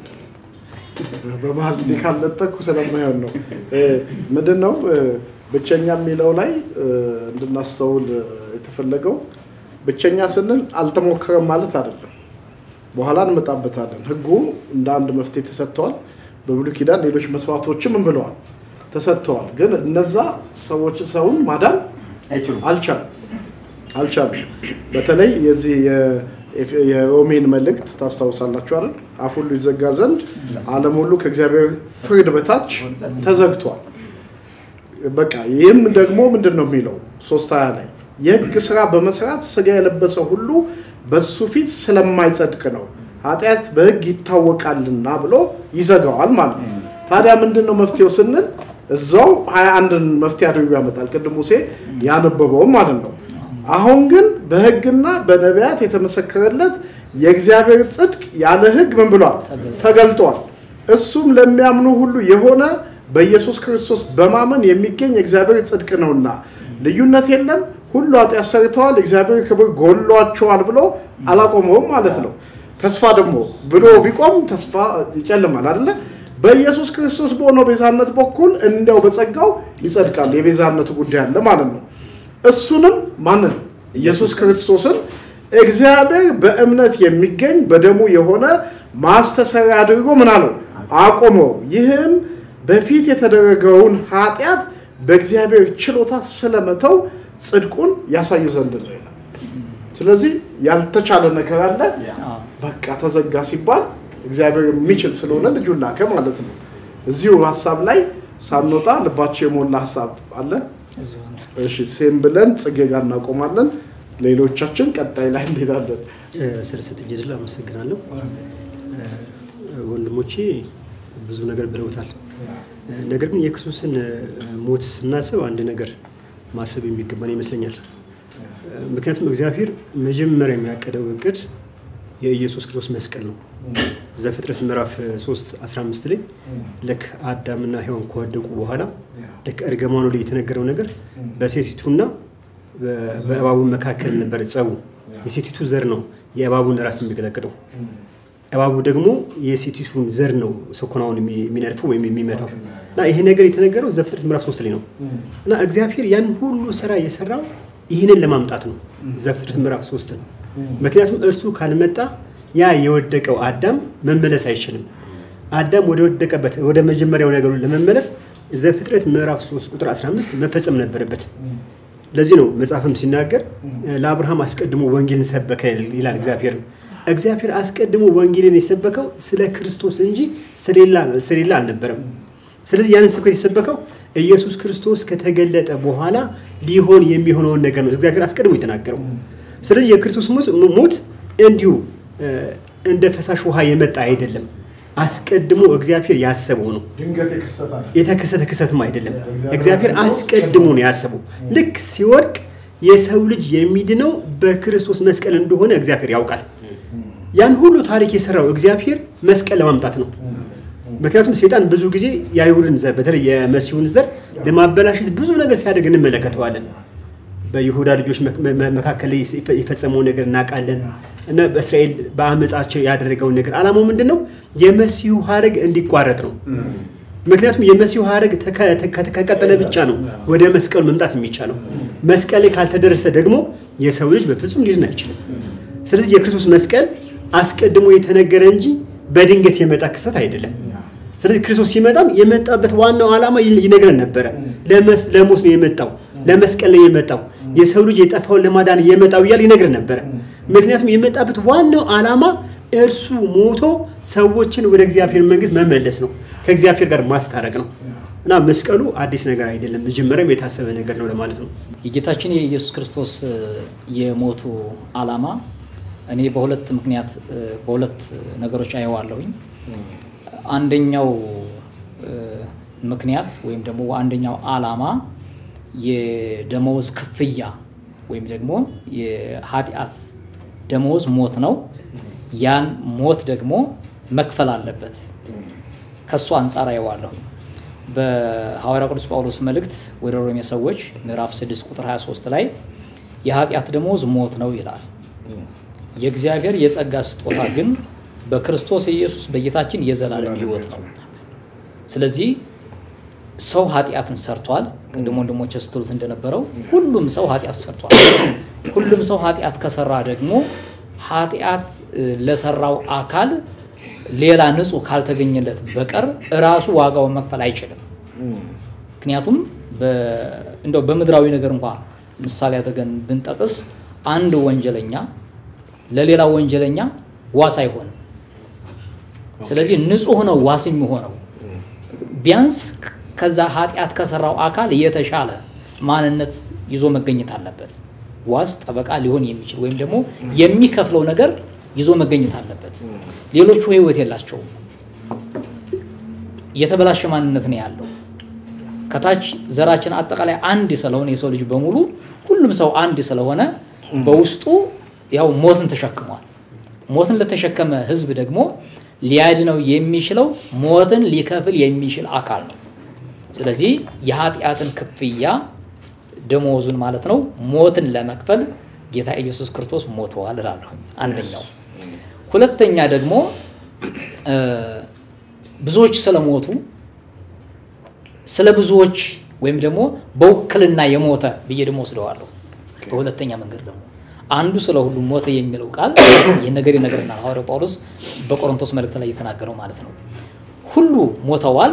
በመሀል እንዲህ ካልነጠቅኩ ስለማይሆን ነው። እ፣ ምንድን ነው እ፣ ብቸኛ የሚለው ላይ እ፣ እንድናስተውል እ፣ የተፈለገው ብቸኛ ስንል አልተሞከረም ማለት አይደለም። በኋላ እንመጣበታለን። ሕጉ እንደ አንድ መፍትሄ ተሰጥተዋል። በብሉይ ኪዳን ሌሎች መስዋዕቶችም ምን ብለዋል ተሰጥተዋል። ግን እነዛ ሰዎች ሰውን ማዳን አይችሉም። አልቻሉም አልቻሉም። በተለይ የዚህ የ- የኤፍ- የሮሜን መልእክት ታስታውሳላችሁ አይደል? አፍ ሁሉ ይዘጋ ዘንድ ዓለም ሁሉ ከእግዚአብሔር ፍርድ በታች ተዘግቷል። በቃ ይህም ደግሞ ምንድን ነው የሚለው ሶስት ሀያ ላይ የህግ ስራ በመስራት ስጋ የለበሰ ሁሉ በሱ ፊት ስለማይጸድቅ ነው ኃጢአት በሕግ ይታወቃልና ብሎ ይዘጋዋል ማለት ነው። ታዲያ ምንድን ነው መፍትሄው ስንል እዛው ሀያ አንድን መፍትሄ አድርጎ ያመጣል። ቅድም ሙሴ ያነበበውም ማለት ነው። አሁን ግን በሕግና በነቢያት የተመሰከረለት የእግዚአብሔር ጽድቅ ያለ ሕግ ምን ብሏል? ተገልጧል። እሱም ለሚያምኑ ሁሉ የሆነ በኢየሱስ ክርስቶስ በማመን የሚገኝ የእግዚአብሔር ጽድቅ ነውና ልዩነት የለም። ሁሉ ኃጢአት ሰርተዋል፣ የእግዚአብሔር ክብር ጎሏቸዋል ብሎ አላቆመውም ማለት ነው። ተስፋ ደግሞ ብሎ ቢቆም ተስፋ ይጨልማል አይደለ? በኢየሱስ ክርስቶስ በሆነው ቤዛነት በኩል እንዲያው በጸጋው ይጸድቃል። የቤዛነቱ ጉዳይ አለ ማለት ነው። እሱንም ማንን? ኢየሱስ ክርስቶስን እግዚአብሔር በእምነት የሚገኝ በደሙ የሆነ ማስተሰሪያ አድርጎ ምን አለው? አቆመው። ይህም በፊት የተደረገውን ኃጢአት በእግዚአብሔር ችሎታ ስለመተው ጽድቁን ያሳይ ዘንድ ነው ይላል። ስለዚህ ያልተቻለ ነገር አለ፣ በቃ ተዘጋ ሲባል እግዚአብሔር የሚችል ስለሆነ ልጁን ላከ ማለት ነው። እዚሁ ሀሳብ ላይ ሳንወጣ ልባቸው የሞላ ሀሳብ አለ። እሺ ሴም ብለን ጽጌ ጋር እናቆማለን። ሌሎቻችን ቀጣይ ላይ እንሄዳለን። ስለሰጠኝ ዕድል አመሰግናለሁ። ወንድሞቼ ብዙ ነገር ብለውታል። ነገር ግን የክርስቶስን ሞት ስናስብ አንድ ነገር ማሰብ የሚገባን ይመስለኛል። ምክንያቱም እግዚአብሔር መጀመሪያ የሚያቀደው እቅድ የኢየሱስ ክርስቶስ መስቀል ነው። ዘፍጥረት ምዕራፍ 3 15 ላይ ልክ አዳምና ሔዋን ከወደቁ በኋላ ልክ እርግማኑ ላይ የተነገረው ነገር በሴቲቱና በእባቡ መካከል ነበር ጸቡ። የሴቲቱ ዘር ነው የእባቡን ራስ የሚቀጠቅጠው። እባቡ ደግሞ የሴቲቱን ዘር ነው ሰኮናውን የሚነድፈው ወይም የሚመታው እና ይሄ ነገር የተነገረው ዘፍጥረት ምዕራፍ 3 ላይ ነው እና እግዚአብሔር ያን ሁሉ ስራ የሰራው ይህንን ለማምጣት ነው ዘፍጥረት ምዕራፍ 3 ምክንያቱም እርሱ ካልመጣ ያ የወደቀው አዳም መመለስ አይችልም። አዳም ወደ ወደቀበት ወደ መጀመሪያው ነገሩ ለመመለስ ዘፍጥረት ምዕራፍ 3 ቁጥር 15 መፈጸም ነበረበት። ለዚህ ነው መጽሐፍም ሲናገር ለአብርሃም አስቀድሞ ወንጌልን ሰበከ ይላል እግዚአብሔር። እግዚአብሔር አስቀድሞ ወንጌልን የሰበከው ስለ ክርስቶስ እንጂ ስለሌላ አልነበረም። ስለዚህ ያንን ስብከት የሰበከው ኢየሱስ ክርስቶስ ከተገለጠ በኋላ ሊሆን የሚሆነውን ነገር ነው እግዚአብሔር አስቀድሞ የተናገረው። ስለዚህ የክርስቶስ ሞት እንዲሁ እንደ ፈሳሽ ውሃ የመጣ አይደለም። አስቀድሞ እግዚአብሔር ያሰበው ነው። ድንገት የክስተታል የተከሰተ ክስተትም አይደለም። እግዚአብሔር አስቀድሞ ነው ያሰበው። ልክ ሲወድቅ የሰው ልጅ የሚድነው በክርስቶስ መስቀል እንደሆነ እግዚአብሔር ያውቃል። ያን ሁሉ ታሪክ የሰራው እግዚአብሔር መስቀል ለማምጣት ነው። ምክንያቱም ሴጣን ብዙ ጊዜ የአይሁድን ዘር በተለይ የመሲሁን ዘር ለማበላሸት ብዙ ነገር ሲያደርግ እንመለከተዋለን። በይሁዳ ልጆች መካከል ላይ የፈጸመውን ነገር እናውቃለን እና በእስራኤል በአመፃቸው ያደረገውን ነገር አላማው ምንድን ነው? የመሲሁ ሀረግ እንዲቋረጥ ነው። ምክንያቱም የመሲሁ ሀረግ ከቀጠለ ብቻ ነው ወደ መስቀሉ መምጣት የሚቻለው። መስቀል ላይ ካልተደረሰ ደግሞ የሰው ልጅ በፍጹም ሊድን አይችልም። ስለዚህ የክርስቶስ መስቀል አስቀድሞ የተነገረ እንጂ በድንገት የመጣ ክስተት አይደለም። ስለዚህ ክርስቶስ ሲመጣም የመጣበት ዋናው ዓላማ ይነግረን ነበረ። ለሞት ነው የመጣው፣ ለመስቀል ነው የመጣው፣ የሰው ልጅ የጠፋውን ለማዳን የመጣው እያለ ይነግረን ነበረ። ምክንያቱም የመጣበት ዋናው ዓላማ እርሱ ሞቶ ሰዎችን ወደ እግዚአብሔር መንግስት መመለስ ነው፣ ከእግዚአብሔር ጋር ማስታረቅ ነው እና መስቀሉ አዲስ ነገር አይደለም፣ መጀመሪያም የታሰበ ነገር ነው ለማለት ነው። የጌታችን የኢየሱስ ክርስቶስ የሞቱ ዓላማ እኔ በሁለት ምክንያት በሁለት ነገሮች አየዋለሁኝ። አንደኛው ምክንያት ወይም ደግሞ አንደኛው ዓላማ የደመወዝ ክፍያ ወይም ደግሞ የኃጢአት ደመወዝ ሞት ነው። ያን ሞት ደግሞ መክፈል አለበት። ከእሱ አንጻር አየዋለሁኝ። በሐዋርያው ቅዱስ ጳውሎስ መልእክት ወደ ሮሜ ሰዎች ምዕራፍ 6 ቁጥር 23 ላይ የኃጢአት ደመወዝ ሞት ነው ይላል። የእግዚአብሔር የጸጋ ስጦታ ግን በክርስቶስ ኢየሱስ በጌታችን የዘላለም ሕይወት ነው። ስለዚህ ሰው ኃጢአትን ሰርቷል። ቅድም ወንድሞች ስትሉት እንደነበረው ሁሉም ሰው ኃጢአት ሰርቷል። ሁሉም ሰው ኃጢአት ከሰራ ደግሞ ኃጢአት ለሰራው አካል ሌላ ንጹሕ ካልተገኘለት በቀር እራሱ ዋጋውን መክፈል አይችልም። ምክንያቱም እንደው በምድራዊ ነገር እንኳ ምሳሌ አድርገን ብንጠቅስ አንድ ወንጀለኛ ለሌላ ወንጀለኛ ዋስ አይሆንም። ስለዚህ ንጹሕ ነው ዋስ የሚሆነው ቢያንስ ከዛ ኃጢአት ከሰራው አካል የተሻለ ማንነት ይዞ መገኘት አለበት። ዋስ ጠበቃ ሊሆን የሚችል ወይም ደግሞ የሚከፍለው ነገር ይዞ መገኘት አለበት። ሌሎቹ ህይወት የላቸውም። የተበላሸ ማንነት ነው ያለው። ከታች ዘራችን አጠቃላይ አንድ ስለሆነ የሰው ልጅ በሙሉ ሁሉም ሰው አንድ ስለሆነ በውስጡ ያው ሞትን ተሸክሟል። ሞትን ለተሸከመ ህዝብ ደግሞ ሊያድነው የሚችለው ሞትን ሊከፍል የሚችል አካል ነው። ስለዚህ የኃጢአትን ክፍያ ደሞዙን ማለት ነው ሞትን ለመክፈል ጌታ ኢየሱስ ክርስቶስ ሞተዋል እላለሁ። አንደኛው። ሁለተኛ ደግሞ ብዙዎች ስለሞቱ ስለ ብዙዎች ወይም ደግሞ በውክልና የሞተ ብዬ ደግሞ ወስደዋለሁ። በሁለተኛ መንገድ ደግሞ አንዱ ስለ ሁሉ ሞተ የሚለው ቃል ይህን ነገር ይነግረናል። ሐዋርያው ጳውሎስ በቆሮንቶስ መልእክት ላይ የተናገረው ማለት ነው። ሁሉ ሞተዋል።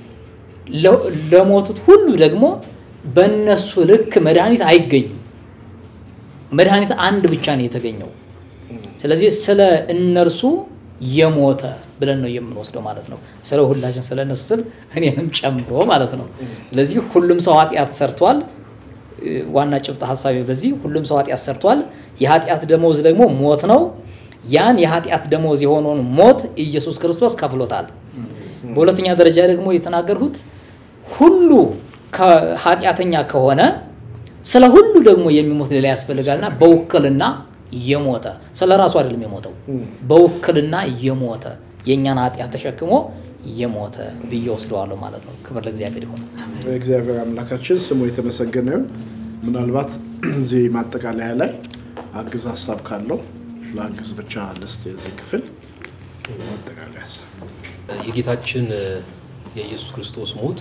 ለሞቱት ሁሉ ደግሞ በእነሱ ልክ መድኃኒት አይገኝም። መድኃኒት አንድ ብቻ ነው የተገኘው። ስለዚህ ስለ እነርሱ የሞተ ብለን ነው የምንወስደው ማለት ነው። ስለ ሁላችን ስለ እነሱ ስል እኔንም ጨምሮ ማለት ነው። ስለዚህ ሁሉም ሰው ኃጢአት ሰርቷል። ዋና ጭብጥ ሀሳቤ በዚህ ሁሉም ሰው ኃጢአት ሰርቷል። የኃጢአት ደመወዝ ደግሞ ሞት ነው። ያን የኃጢአት ደመወዝ የሆነውን ሞት ኢየሱስ ክርስቶስ ከፍሎታል። በሁለተኛ ደረጃ ደግሞ የተናገርሁት ሁሉ ኃጢአተኛ ከሆነ ስለ ሁሉ ደግሞ የሚሞት ሌላ ያስፈልጋልና በውክልና የሞተ ስለ ራሱ አይደለም የሞተው፣ በውክልና የሞተ የእኛን ኃጢአት ተሸክሞ የሞተ ብዬ ወስደዋለሁ ማለት ነው። ክብር ለእግዚአብሔር ይሁን። እግዚአብሔር አምላካችን ስሙ የተመሰገነ ይሁን። ምናልባት እዚህ ማጠቃለያ ላይ አግዝ ሀሳብ ካለው ለአግዝ ብቻ ልስጥ የዚህ ክፍል ማጠቃለያ ሀሳብ የጌታችን የኢየሱስ ክርስቶስ ሞት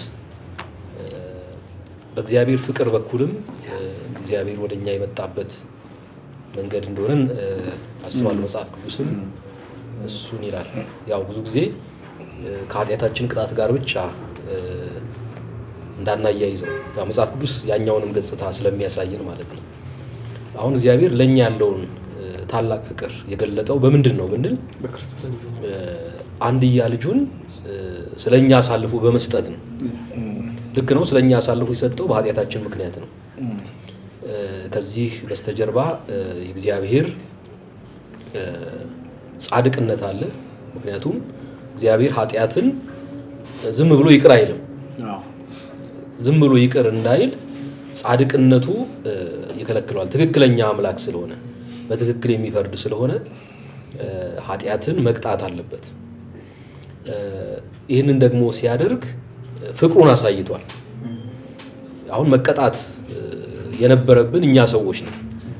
በእግዚአብሔር ፍቅር በኩልም እግዚአብሔር ወደ እኛ የመጣበት መንገድ እንደሆነን አስባለሁ። መጽሐፍ ቅዱስም እሱን ይላል። ያው ብዙ ጊዜ ከኃጢአታችን ቅጣት ጋር ብቻ እንዳናያይዘው ያው መጽሐፍ ቅዱስ ያኛውንም ገጽታ ስለሚያሳየን ማለት ነው። አሁን እግዚአብሔር ለእኛ ያለውን ታላቅ ፍቅር የገለጠው በምንድን ነው ብንል አንድያ ልጁን ስለ እኛ አሳልፎ በመስጠት ነው። ልክ ነው። ስለ እኛ አሳልፎ የሰጠው በኃጢአታችን ምክንያት ነው። ከዚህ በስተጀርባ የእግዚአብሔር ጻድቅነት አለ። ምክንያቱም እግዚአብሔር ኃጢአትን ዝም ብሎ ይቅር አይልም። ዝም ብሎ ይቅር እንዳይል ጻድቅነቱ ይከለክለዋል። ትክክለኛ አምላክ ስለሆነ በትክክል የሚፈርድ ስለሆነ ኃጢአትን መቅጣት አለበት። ይህንን ደግሞ ሲያደርግ ፍቅሩን አሳይቷል። አሁን መቀጣት የነበረብን እኛ ሰዎች ነው።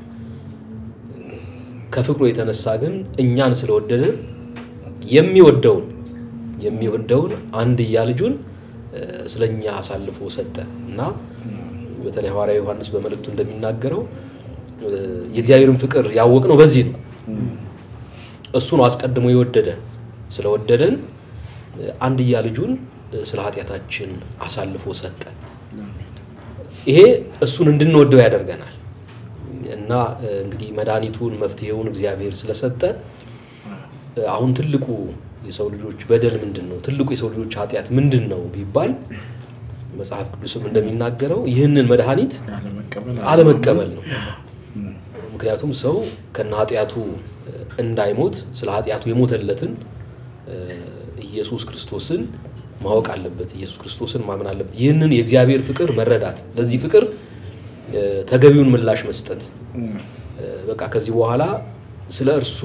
ከፍቅሩ የተነሳ ግን እኛን ስለወደደ የሚወደውን የሚወደውን አንድያ ልጁን ስለኛ አሳልፎ ሰጠ እና በተለይ ሐዋርያ ዮሐንስ በመልእክቱ እንደሚናገረው የእግዚአብሔርን ፍቅር ያወቅነው በዚህ ነው። እሱ ነው አስቀድሞ የወደደን። ስለወደደን አንድያ ልጁን ስለ ኃጢአታችን አሳልፎ ሰጠ። ይሄ እሱን እንድንወደው ያደርገናል እና እንግዲህ መድኃኒቱን መፍትሄውን እግዚአብሔር ስለሰጠ አሁን ትልቁ የሰው ልጆች በደል ምንድን ነው? ትልቁ የሰው ልጆች ኃጢአት ምንድን ነው ቢባል መጽሐፍ ቅዱስም እንደሚናገረው ይህንን መድኃኒት አለመቀበል ነው። ምክንያቱም ሰው ከነ ኃጢአቱ እንዳይሞት ስለ ኃጢአቱ የሞተለትን ኢየሱስ ክርስቶስን ማወቅ አለበት። ኢየሱስ ክርስቶስን ማመን አለበት። ይህንን የእግዚአብሔር ፍቅር መረዳት፣ ለዚህ ፍቅር ተገቢውን ምላሽ መስጠት። በቃ ከዚህ በኋላ ስለ እርሱ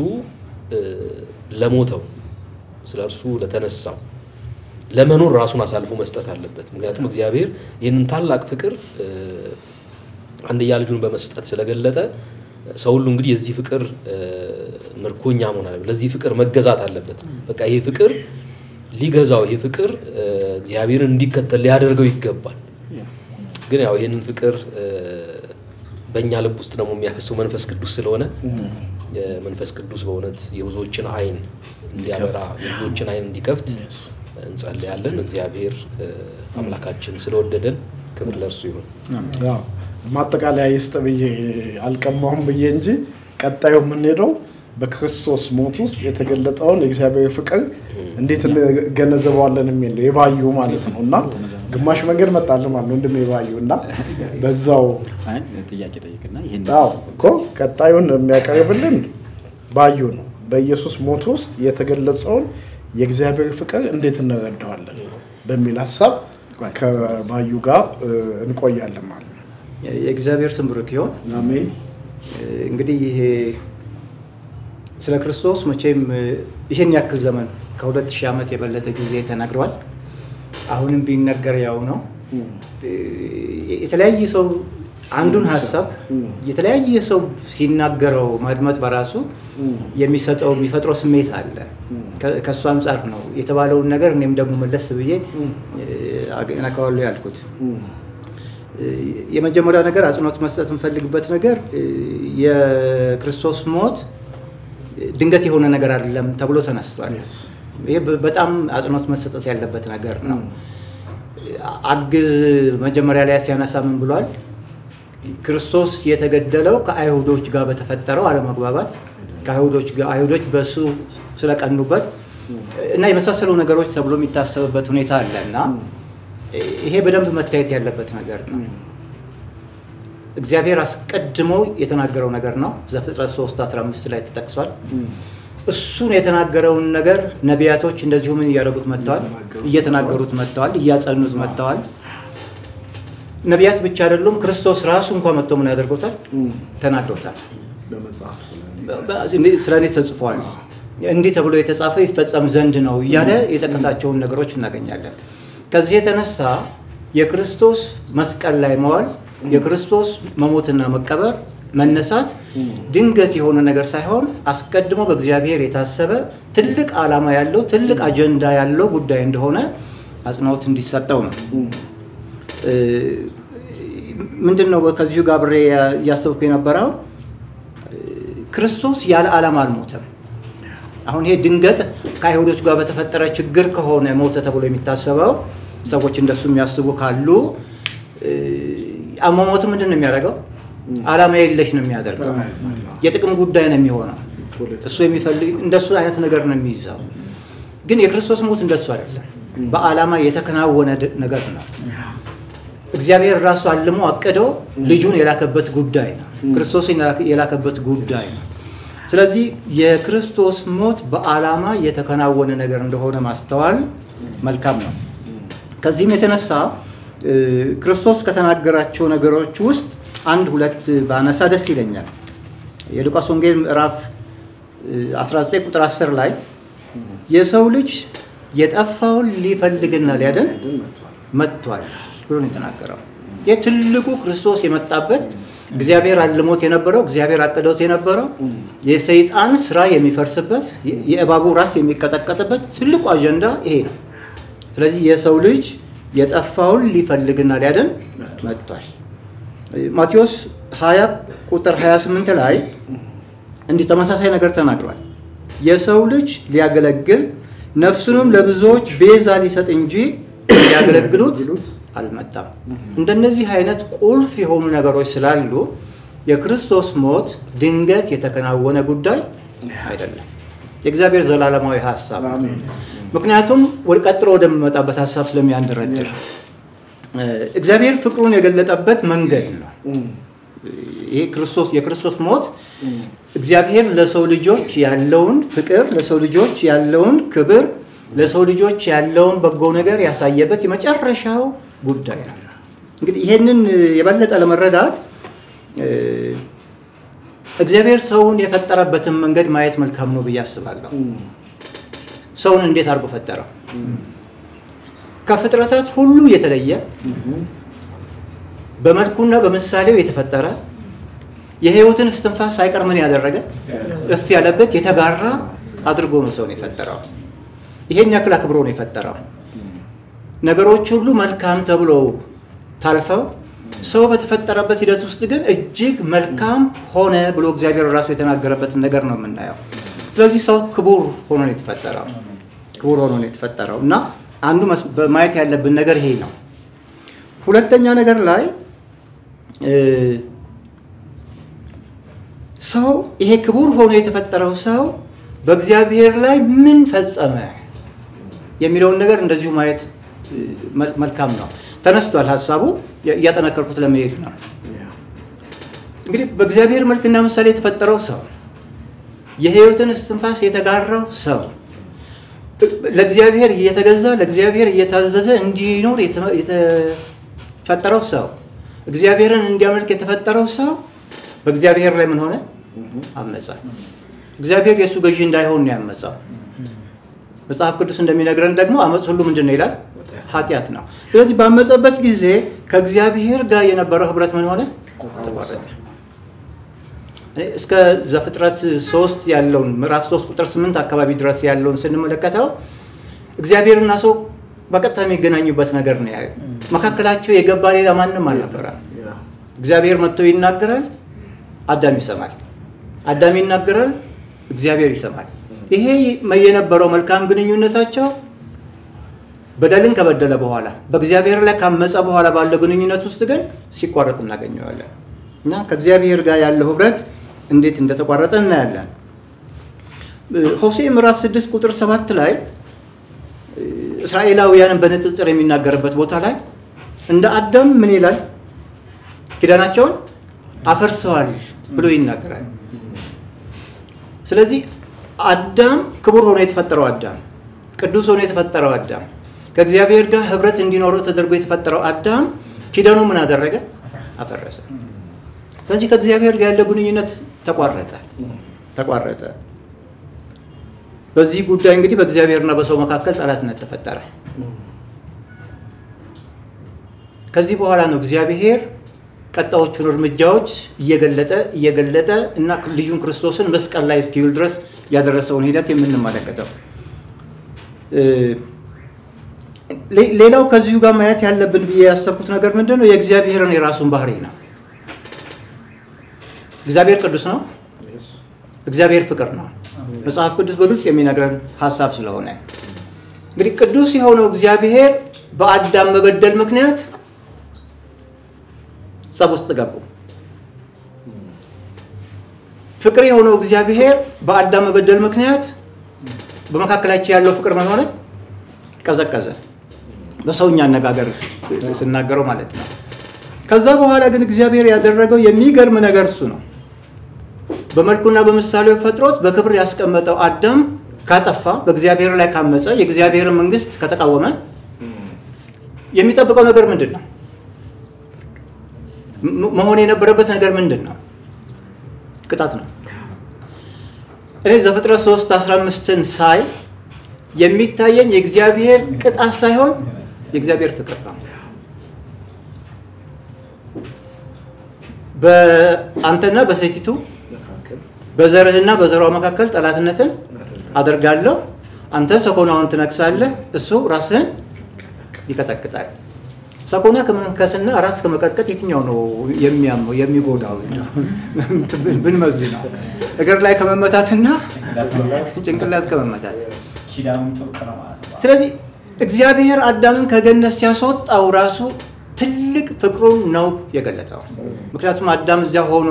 ለሞተው ስለ እርሱ ለተነሳው ለመኖር ራሱን አሳልፎ መስጠት አለበት። ምክንያቱም እግዚአብሔር ይህንን ታላቅ ፍቅር አንድያ ልጁን በመስጠት ስለገለጠ ሰው ሁሉ እንግዲህ የዚህ ፍቅር ምርኮኛ መሆን አለበት። ለዚህ ፍቅር መገዛት አለበት። በቃ ይሄ ፍቅር ሊገዛው ይሄ ፍቅር እግዚአብሔርን እንዲከተል ሊያደርገው ይገባል። ግን ያው ይህንን ፍቅር በእኛ ልብ ውስጥ ደግሞ የሚያፈሰው መንፈስ ቅዱስ ስለሆነ መንፈስ ቅዱስ በእውነት የብዙዎችን ዓይን እንዲያበራ የብዙዎችን ዓይን እንዲከፍት እንጸልያለን። እግዚአብሔር አምላካችን ስለወደደን ክብር ለእርሱ ይሁን። ማጠቃለያ ይስጥ ብዬ አልቀማውም ብዬ እንጂ ቀጣዩ የምንሄደው በክርስቶስ ሞት ውስጥ የተገለጠውን የእግዚአብሔር ፍቅር እንዴት እንገነዘበዋለን የሚል ነው። የባዩ ማለት ነው እና ግማሽ መንገድ መጣልን ማለት ነው ወንድም የባዩ እና በዛው ጥያቄ ጠይቅና ይህን አዎ እኮ ቀጣዩን የሚያቀርብልን ባዩ ነው። በኢየሱስ ሞት ውስጥ የተገለጸውን የእግዚአብሔር ፍቅር እንዴት እንረዳዋለን በሚል ሀሳብ ከባዩ ጋር እ፣ እንቆያለን ማለት ነው። የእግዚአብሔር ስም ብሩክ ይሁን። አሜን። እንግዲህ ይሄ ስለ ክርስቶስ መቼም እ፣ ይህን ያክል ዘመን ከሁለት ሺህ ዓመት የበለጠ ጊዜ ተናግረዋል። አሁንም ቢነገር ያው ነው። እ፣ የተለያየ ሰው አንዱን ሀሳብ የተለያየ ሰው ሲናገረው ማድመጥ በራሱ የሚሰጠው የሚፈጥረው ስሜት አለ። ከ- ከእሱ አንጻር ነው የተባለውን ነገር እኔም ደግሞ መለስ ብዬ ነካዋለሁ ያልኩት። የመጀመሪያው ነገር አጽንኦት መስጠት የምፈልግበት ነገር እ፣ የክርስቶስ ሞት ድንገት የሆነ ነገር አይደለም ተብሎ ተነስቷል። ይሄ በ- በጣም አጽንኦት መሰጠት ያለበት ነገር ነው። አግዝ መጀመሪያ ላይ ሲያነሳ ምን ብሏል? ክርስቶስ የተገደለው ከአይሁዶች ጋር በተፈጠረው አለመግባባት ከአይሁዶች ጋር አይሁዶች በእሱ ስለቀኑበት እና የመሳሰሉ ነገሮች ተብሎ የሚታሰብበት ሁኔታ አለ እና ይሄ በደንብ መታየት ያለበት ነገር ነው። እግዚአብሔር አስቀድሞ የተናገረው ነገር ነው። ዘፍጥረት 3 15 ላይ ተጠቅሷል። እሱን የተናገረውን ነገር ነቢያቶች እንደዚሁ ምን እያደረጉት መጥተዋል? እየተናገሩት መጥተዋል፣ እያጸኑት መጥተዋል። ነቢያት ብቻ አይደሉም፣ ክርስቶስ ራሱ እንኳ መጥቶ ምን ያደርጎታል? ተናግሮታል። በመጽሐፍ ስለ ስለ እኔ ተጽፏል፣ እንዲህ ተብሎ የተጻፈ ይፈጸም ዘንድ ነው እያለ የጠቀሳቸውን ነገሮች እናገኛለን። ከዚህ የተነሳ የክርስቶስ መስቀል ላይ መዋል፣ የክርስቶስ መሞትና መቀበር፣ መነሳት ድንገት የሆነ ነገር ሳይሆን አስቀድሞ በእግዚአብሔር የታሰበ ትልቅ ዓላማ ያለው ትልቅ አጀንዳ ያለው ጉዳይ እንደሆነ አጽንኦት እንዲሰጠው ነው። እ፣ ምንድን ነው ከዚሁ ጋር አብሬ እያሰብኩ የነበረው ክርስቶስ ያለ ዓላማ አልሞተም። አሁን ይሄ ድንገት ከአይሁዶች ጋር በተፈጠረ ችግር ከሆነ ሞተ ተብሎ የሚታሰበው ሰዎች እንደሱ የሚያስቡ ካሉ እ፣ አሟሟቱ ምንድን ነው የሚያደርገው? ዓላማ የለሽ ነው የሚያደርገው። የጥቅም ጉዳይ ነው የሚሆነው። እሱ የሚፈልግ እንደሱ አይነት ነገር ነው የሚይዘው። ግን የክርስቶስ ሞት እንደሱ አይደለም። በዓላማ የተከናወነ ድ- ነገር ነው። እግዚአብሔር ራሱ አልሞ አቅዶ ልጁን የላከበት ጉዳይ ነው። ክርስቶስን የላከ- የላከበት ጉዳይ ነው። ስለዚህ የክርስቶስ ሞት በዓላማ የተከናወነ ነገር እንደሆነ ማስተዋል መልካም ነው። ከዚህም የተነሳ እ፣ ክርስቶስ ከተናገራቸው ነገሮች ውስጥ አንድ ሁለት ባነሳ ደስ ይለኛል። የሉቃስ ወንጌል ምዕራፍ እ፣ 19 ቁጥር 10 ላይ የሰው ልጅ የጠፋውን ሊፈልግና ሊያድን መጥቷል ብሎ ነው የተናገረው። ይህ ትልቁ ክርስቶስ የመጣበት እግዚአብሔር አልሞት የነበረው እግዚአብሔር አቅዶት የነበረው የሰይጣን ስራ የሚፈርስበት የ- የእባቡ ራስ የሚቀጠቀጥበት ትልቁ አጀንዳ ይሄ ነው። ስለዚህ የሰው ልጅ የጠፋውን ሊፈልግና ሊያድን መጥቷል። ማቴዎስ 20 ቁጥር 28 ላይ እንዲህ ተመሳሳይ ነገር ተናግሯል። የሰው ልጅ ሊያገለግል ነፍሱንም ለብዙዎች ቤዛ ሊሰጥ እንጂ ሊያገለግሉት አልመጣም። እንደነዚህ አይነት ቁልፍ የሆኑ ነገሮች ስላሉ የክርስቶስ ሞት ድንገት የተከናወነ ጉዳይ አይደለም። የእግዚአብሔር ዘላለማዊ ሀሳብ ነው። ምክንያቱም ወደ ቀጥሎ ወደሚመጣበት ሀሳብ ስለሚያንደረድር እ፣ እግዚአብሔር ፍቅሩን የገለጠበት መንገድ ነው። ይሄ ክርስቶስ የክርስቶስ ሞት እግዚአብሔር ለሰው ልጆች ያለውን ፍቅር፣ ለሰው ልጆች ያለውን ክብር፣ ለሰው ልጆች ያለውን በጎ ነገር ያሳየበት የመጨረሻው ጉዳይ ነው። እንግዲህ ይሄንን የበለጠ ለመረዳት እ፣ እግዚአብሔር ሰውን የፈጠረበትን መንገድ ማየት መልካም ነው ብዬ አስባለሁ። ሰውን እንዴት አድርጎ ፈጠረው? ከፍጥረታት ሁሉ የተለየ በመልኩና በምሳሌው የተፈጠረ የሕይወትን እስትንፋስ ሳይቀር ምን ያደረገ እፍ ያለበት የተጋራ አድርጎ ነው ሰውን የፈጠረው። ይሄን ያክል አክብሮ ነው የፈጠረው። ነገሮች ሁሉ መልካም ተብሎ ታልፈው ሰው በተፈጠረበት ሂደት ውስጥ ግን እጅግ መልካም ሆነ ብሎ እግዚአብሔር ራሱ የተናገረበትን ነገር ነው የምናየው። ስለዚህ ሰው ክቡር ሆኖ ነው የተፈጠረው። ክቡር ሆኖ ነው የተፈጠረው እና አንዱ መስ- ማየት ያለብን ነገር ይሄ ነው። ሁለተኛ ነገር ላይ እ፣ ሰው ይሄ ክቡር ሆኖ የተፈጠረው ሰው በእግዚአብሔር ላይ ምን ፈጸመ የሚለውን ነገር እንደዚሁ ማየት እ፣ መል- መልካም ነው። ተነስቷል ሀሳቡ የ- እያጠነከርኩት ለመሄድ ነው። እንግዲህ በእግዚአብሔር መልክና ምሳሌ የተፈጠረው ሰው የሕይወትን እስትንፋስ የተጋራው ሰው ለእግዚአብሔር እየተገዛ ለእግዚአብሔር እየታዘዘ እንዲኖር የተ- የተፈጠረው ሰው እግዚአብሔርን እንዲያመልክ የተፈጠረው ሰው በእግዚአብሔር ላይ ምን ሆነ? አመፀ። እግዚአብሔር የእሱ ገዢ እንዳይሆን ነው ያመፀው። መጽሐፍ ቅዱስ እንደሚነግረን ደግሞ አመፅ ሁሉ ምንድን ነው ይላል? ኃጢአት ነው። ስለዚህ ባመፀበት ጊዜ ከእግዚአብሔር ጋር የነበረው ህብረት ምን ሆነ? ተቋረጠ። እስከ ዘፍጥረት ሶስት ያለውን ምዕራፍ ሶስት ቁጥር ስምንት አካባቢ ድረስ ያለውን ስንመለከተው እግዚአብሔርና ሰው በቀጥታ የሚገናኙበት ነገር ነው ያለው። መካከላቸው የገባ ሌላ ማንም አልነበረም። እግዚአብሔር መጥቶ ይናገራል፣ አዳም ይሰማል። አዳም ይናገራል፣ እግዚአብሔር ይሰማል። ይሄ የነበረው መልካም ግንኙነታቸው በደልን ከበደለ በኋላ በእግዚአብሔር ላይ ካመፀ በኋላ ባለው ግንኙነት ውስጥ ግን ሲቋረጥ እናገኘዋለን እና ከእግዚአብሔር ጋር ያለው ህብረት እንዴት እንደተቋረጠ እናያለን። ሆሴ ምዕራፍ 6 ቁጥር 7 ላይ እስራኤላውያንን በንጽጽር የሚናገርበት ቦታ ላይ እንደ አዳም ምን ይላል? ኪዳናቸውን አፈርሰዋል ብሎ ይናገራል። ስለዚህ አዳም ክቡር ሆኖ የተፈጠረው አዳም፣ ቅዱስ ሆኖ የተፈጠረው አዳም፣ ከእግዚአብሔር ጋር ህብረት እንዲኖረው ተደርጎ የተፈጠረው አዳም ኪዳኑ ምን አደረገ? አፈረሰ። ስለዚህ ከእግዚአብሔር ጋር ያለ ግንኙነት ተቋረጠ ተቋረጠ። በዚህ ጉዳይ እንግዲህ በእግዚአብሔርና በሰው መካከል ጠላትነት ተፈጠረ። ከዚህ በኋላ ነው እግዚአብሔር ቀጣዮቹን እርምጃዎች እየገለጠ እየገለጠ እና ልጁን ክርስቶስን መስቀል ላይ እስኪውል ድረስ ያደረሰውን ሂደት የምንመለከተው። ሌላው ከዚሁ ጋር ማየት ያለብን ብዬ ያሰብኩት ነገር ምንድን ነው? የእግዚአብሔርን የራሱን ባህሪ ነው። እግዚአብሔር ቅዱስ ነው። እግዚአብሔር ፍቅር ነው። መጽሐፍ ቅዱስ በግልጽ የሚነግረን ሀሳብ ስለሆነ እንግዲህ ቅዱስ የሆነው እግዚአብሔር በአዳም መበደል ምክንያት ጸብ ውስጥ ገቡ። ፍቅር የሆነው እግዚአብሔር በአዳም መበደል ምክንያት በመካከላቸው ያለው ፍቅር ምን ሆነ? ቀዘቀዘ። በሰውኛ አነጋገር ስናገረው ማለት ነው። ከዛ በኋላ ግን እግዚአብሔር ያደረገው የሚገርም ነገር እሱ ነው። በመልኩና በምሳሌው ፈጥሮት በክብር ያስቀመጠው አዳም ካጠፋ፣ በእግዚአብሔር ላይ ካመፀ፣ የእግዚአብሔርን መንግስት ከተቃወመ የሚጠብቀው ነገር ምንድን ነው? መሆን የነበረበት ነገር ምንድን ነው? ቅጣት ነው። እኔ ዘፍጥረት 3 15ን ሳይ የሚታየኝ የእግዚአብሔር ቅጣት ሳይሆን የእግዚአብሔር ፍቅር ነው። በአንተና በሴቲቱ በዘርህና በዘሯ መካከል ጠላትነትን አደርጋለሁ። አንተ ሰኮናውን ትነክሳለህ፣ እሱ ራስህን ይቀጠቅጣል። ሰኮና ከመንከስና ራስ ከመቀጥቀጥ የትኛው ነው የሚያመው የሚጎዳው? ብንመዝ ነው እግር ላይ ከመመታትና ጭንቅላት ከመመታት። ኪዳኑም ጥብቅ ነው ማለት ነው። ስለዚህ እግዚአብሔር አዳምን ከገነት ሲያስወጣው ራሱ ትልቅ ፍቅሩን ነው የገለጠው። ምክንያቱም አዳም እዚያ ሆኖ